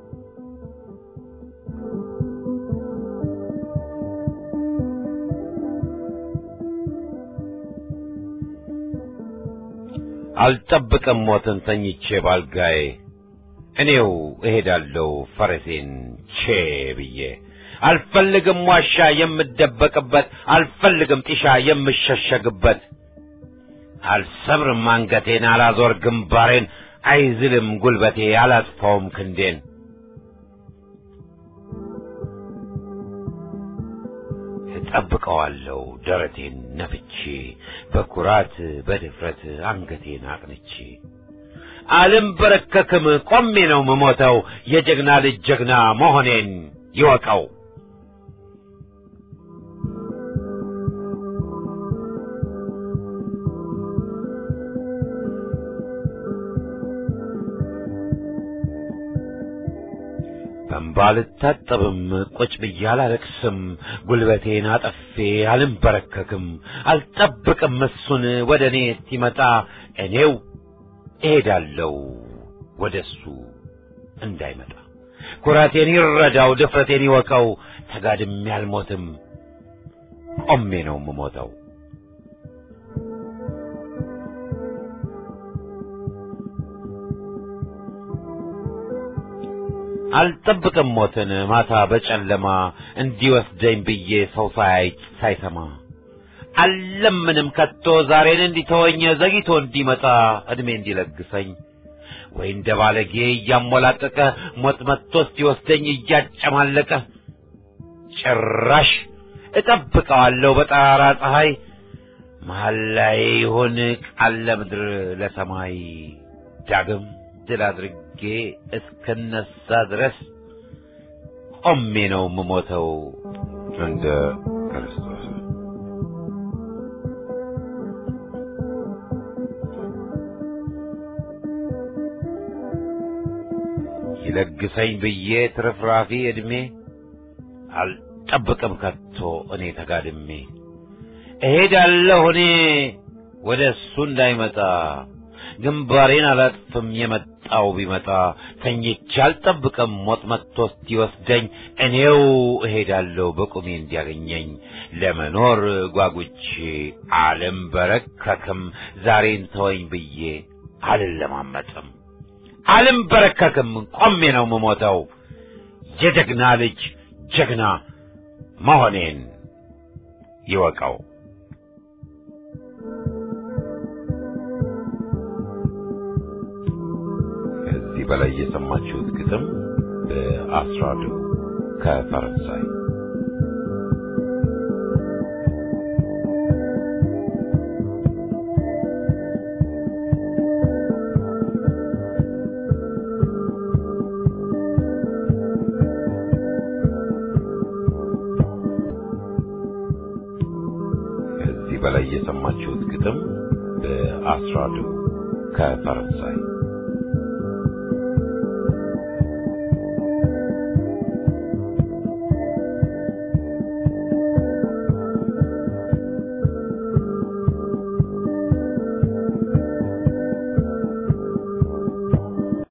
አልጠብቅም ሞትን ተኝቼ ባልጋዬ እኔው እሄዳለሁ ፈረሴን ቼ ብዬ አልፈልግም ዋሻ የምደበቅበት አልፈልግም ጢሻ የምሸሸግበት አልሰብርም አንገቴን አላዞር ግንባሬን አይዝልም ጉልበቴ አላጥፋውም ክንዴን እጠብቀዋለሁ ደረቴን ነፍቼ በኩራት በድፍረት አንገቴን አቅንቼ አልንበረከክም ቆሜ ነው ምሞተው የጀግና ልጅ ጀግና መሆኔን ይወቀው። በእንባ አልታጠብም፣ ቁጭ ብዬ አላለቅስም፣ ጉልበቴን አጠፌ አልንበረከክም፣ አልጠብቅም እሱን ወደ እኔ እስኪመጣ እኔው እሄዳለሁ ወደ እሱ እንዳይመጣ። ኩራቴን ይረዳው፣ ድፍረቴን ይወቀው፣ ተጋድሜ አልሞትም፣ ቆሜ ነው የምሞተው። አልጠብቅም ሞትን ማታ በጨለማ እንዲወስደኝ ብዬ ሰው ሳያይ ሳይሰማ አልለምንም ከቶ ዛሬን እንዲተወኝ ዘግይቶ እንዲመጣ እድሜ እንዲለግሰኝ ወይ እንደ ባለጌ እያሞላቀቀ ሞት መጥቶ እስኪወስደኝ እያጨማለቀ ጭራሽ እጠብቀዋለሁ በጠራራ ፀሐይ መሀል ላይ ይሁን ቃል ለምድር ለሰማይ ዳግም ድል አድርጌ እስክነሳ ድረስ ቆሜ ነው የምሞተው እንደ ክርስቶስ። ይለግሰኝ ብዬ ትርፍራፊ ዕድሜ አልጠብቅም ከቶ እኔ ተጋድሜ እሄዳለሁ እኔ ወደ እሱ እንዳይመጣ ግንባሬን አላጥፍም የመጣው ቢመጣ ተኝቼ አልጠብቅም ሞት መጥቶ እስኪወስደኝ እኔው እሄዳለሁ በቁሜ እንዲያገኘኝ ለመኖር ጓጉቼ አልንበረከክም ዛሬን ተወኝ ብዬ አልለማመጥም አልንበረከክም ቆሜ ነው የምሞተው የጀግና ልጅ ጀግና መሆኔን ይወቀው። ከዚህ በላይ የሰማችሁት ግጥም በአስራዱ ከፈረንሳይ ከዚህ በላይ የሰማችሁት ግጥም በአስራዱ ከፈረንሳይ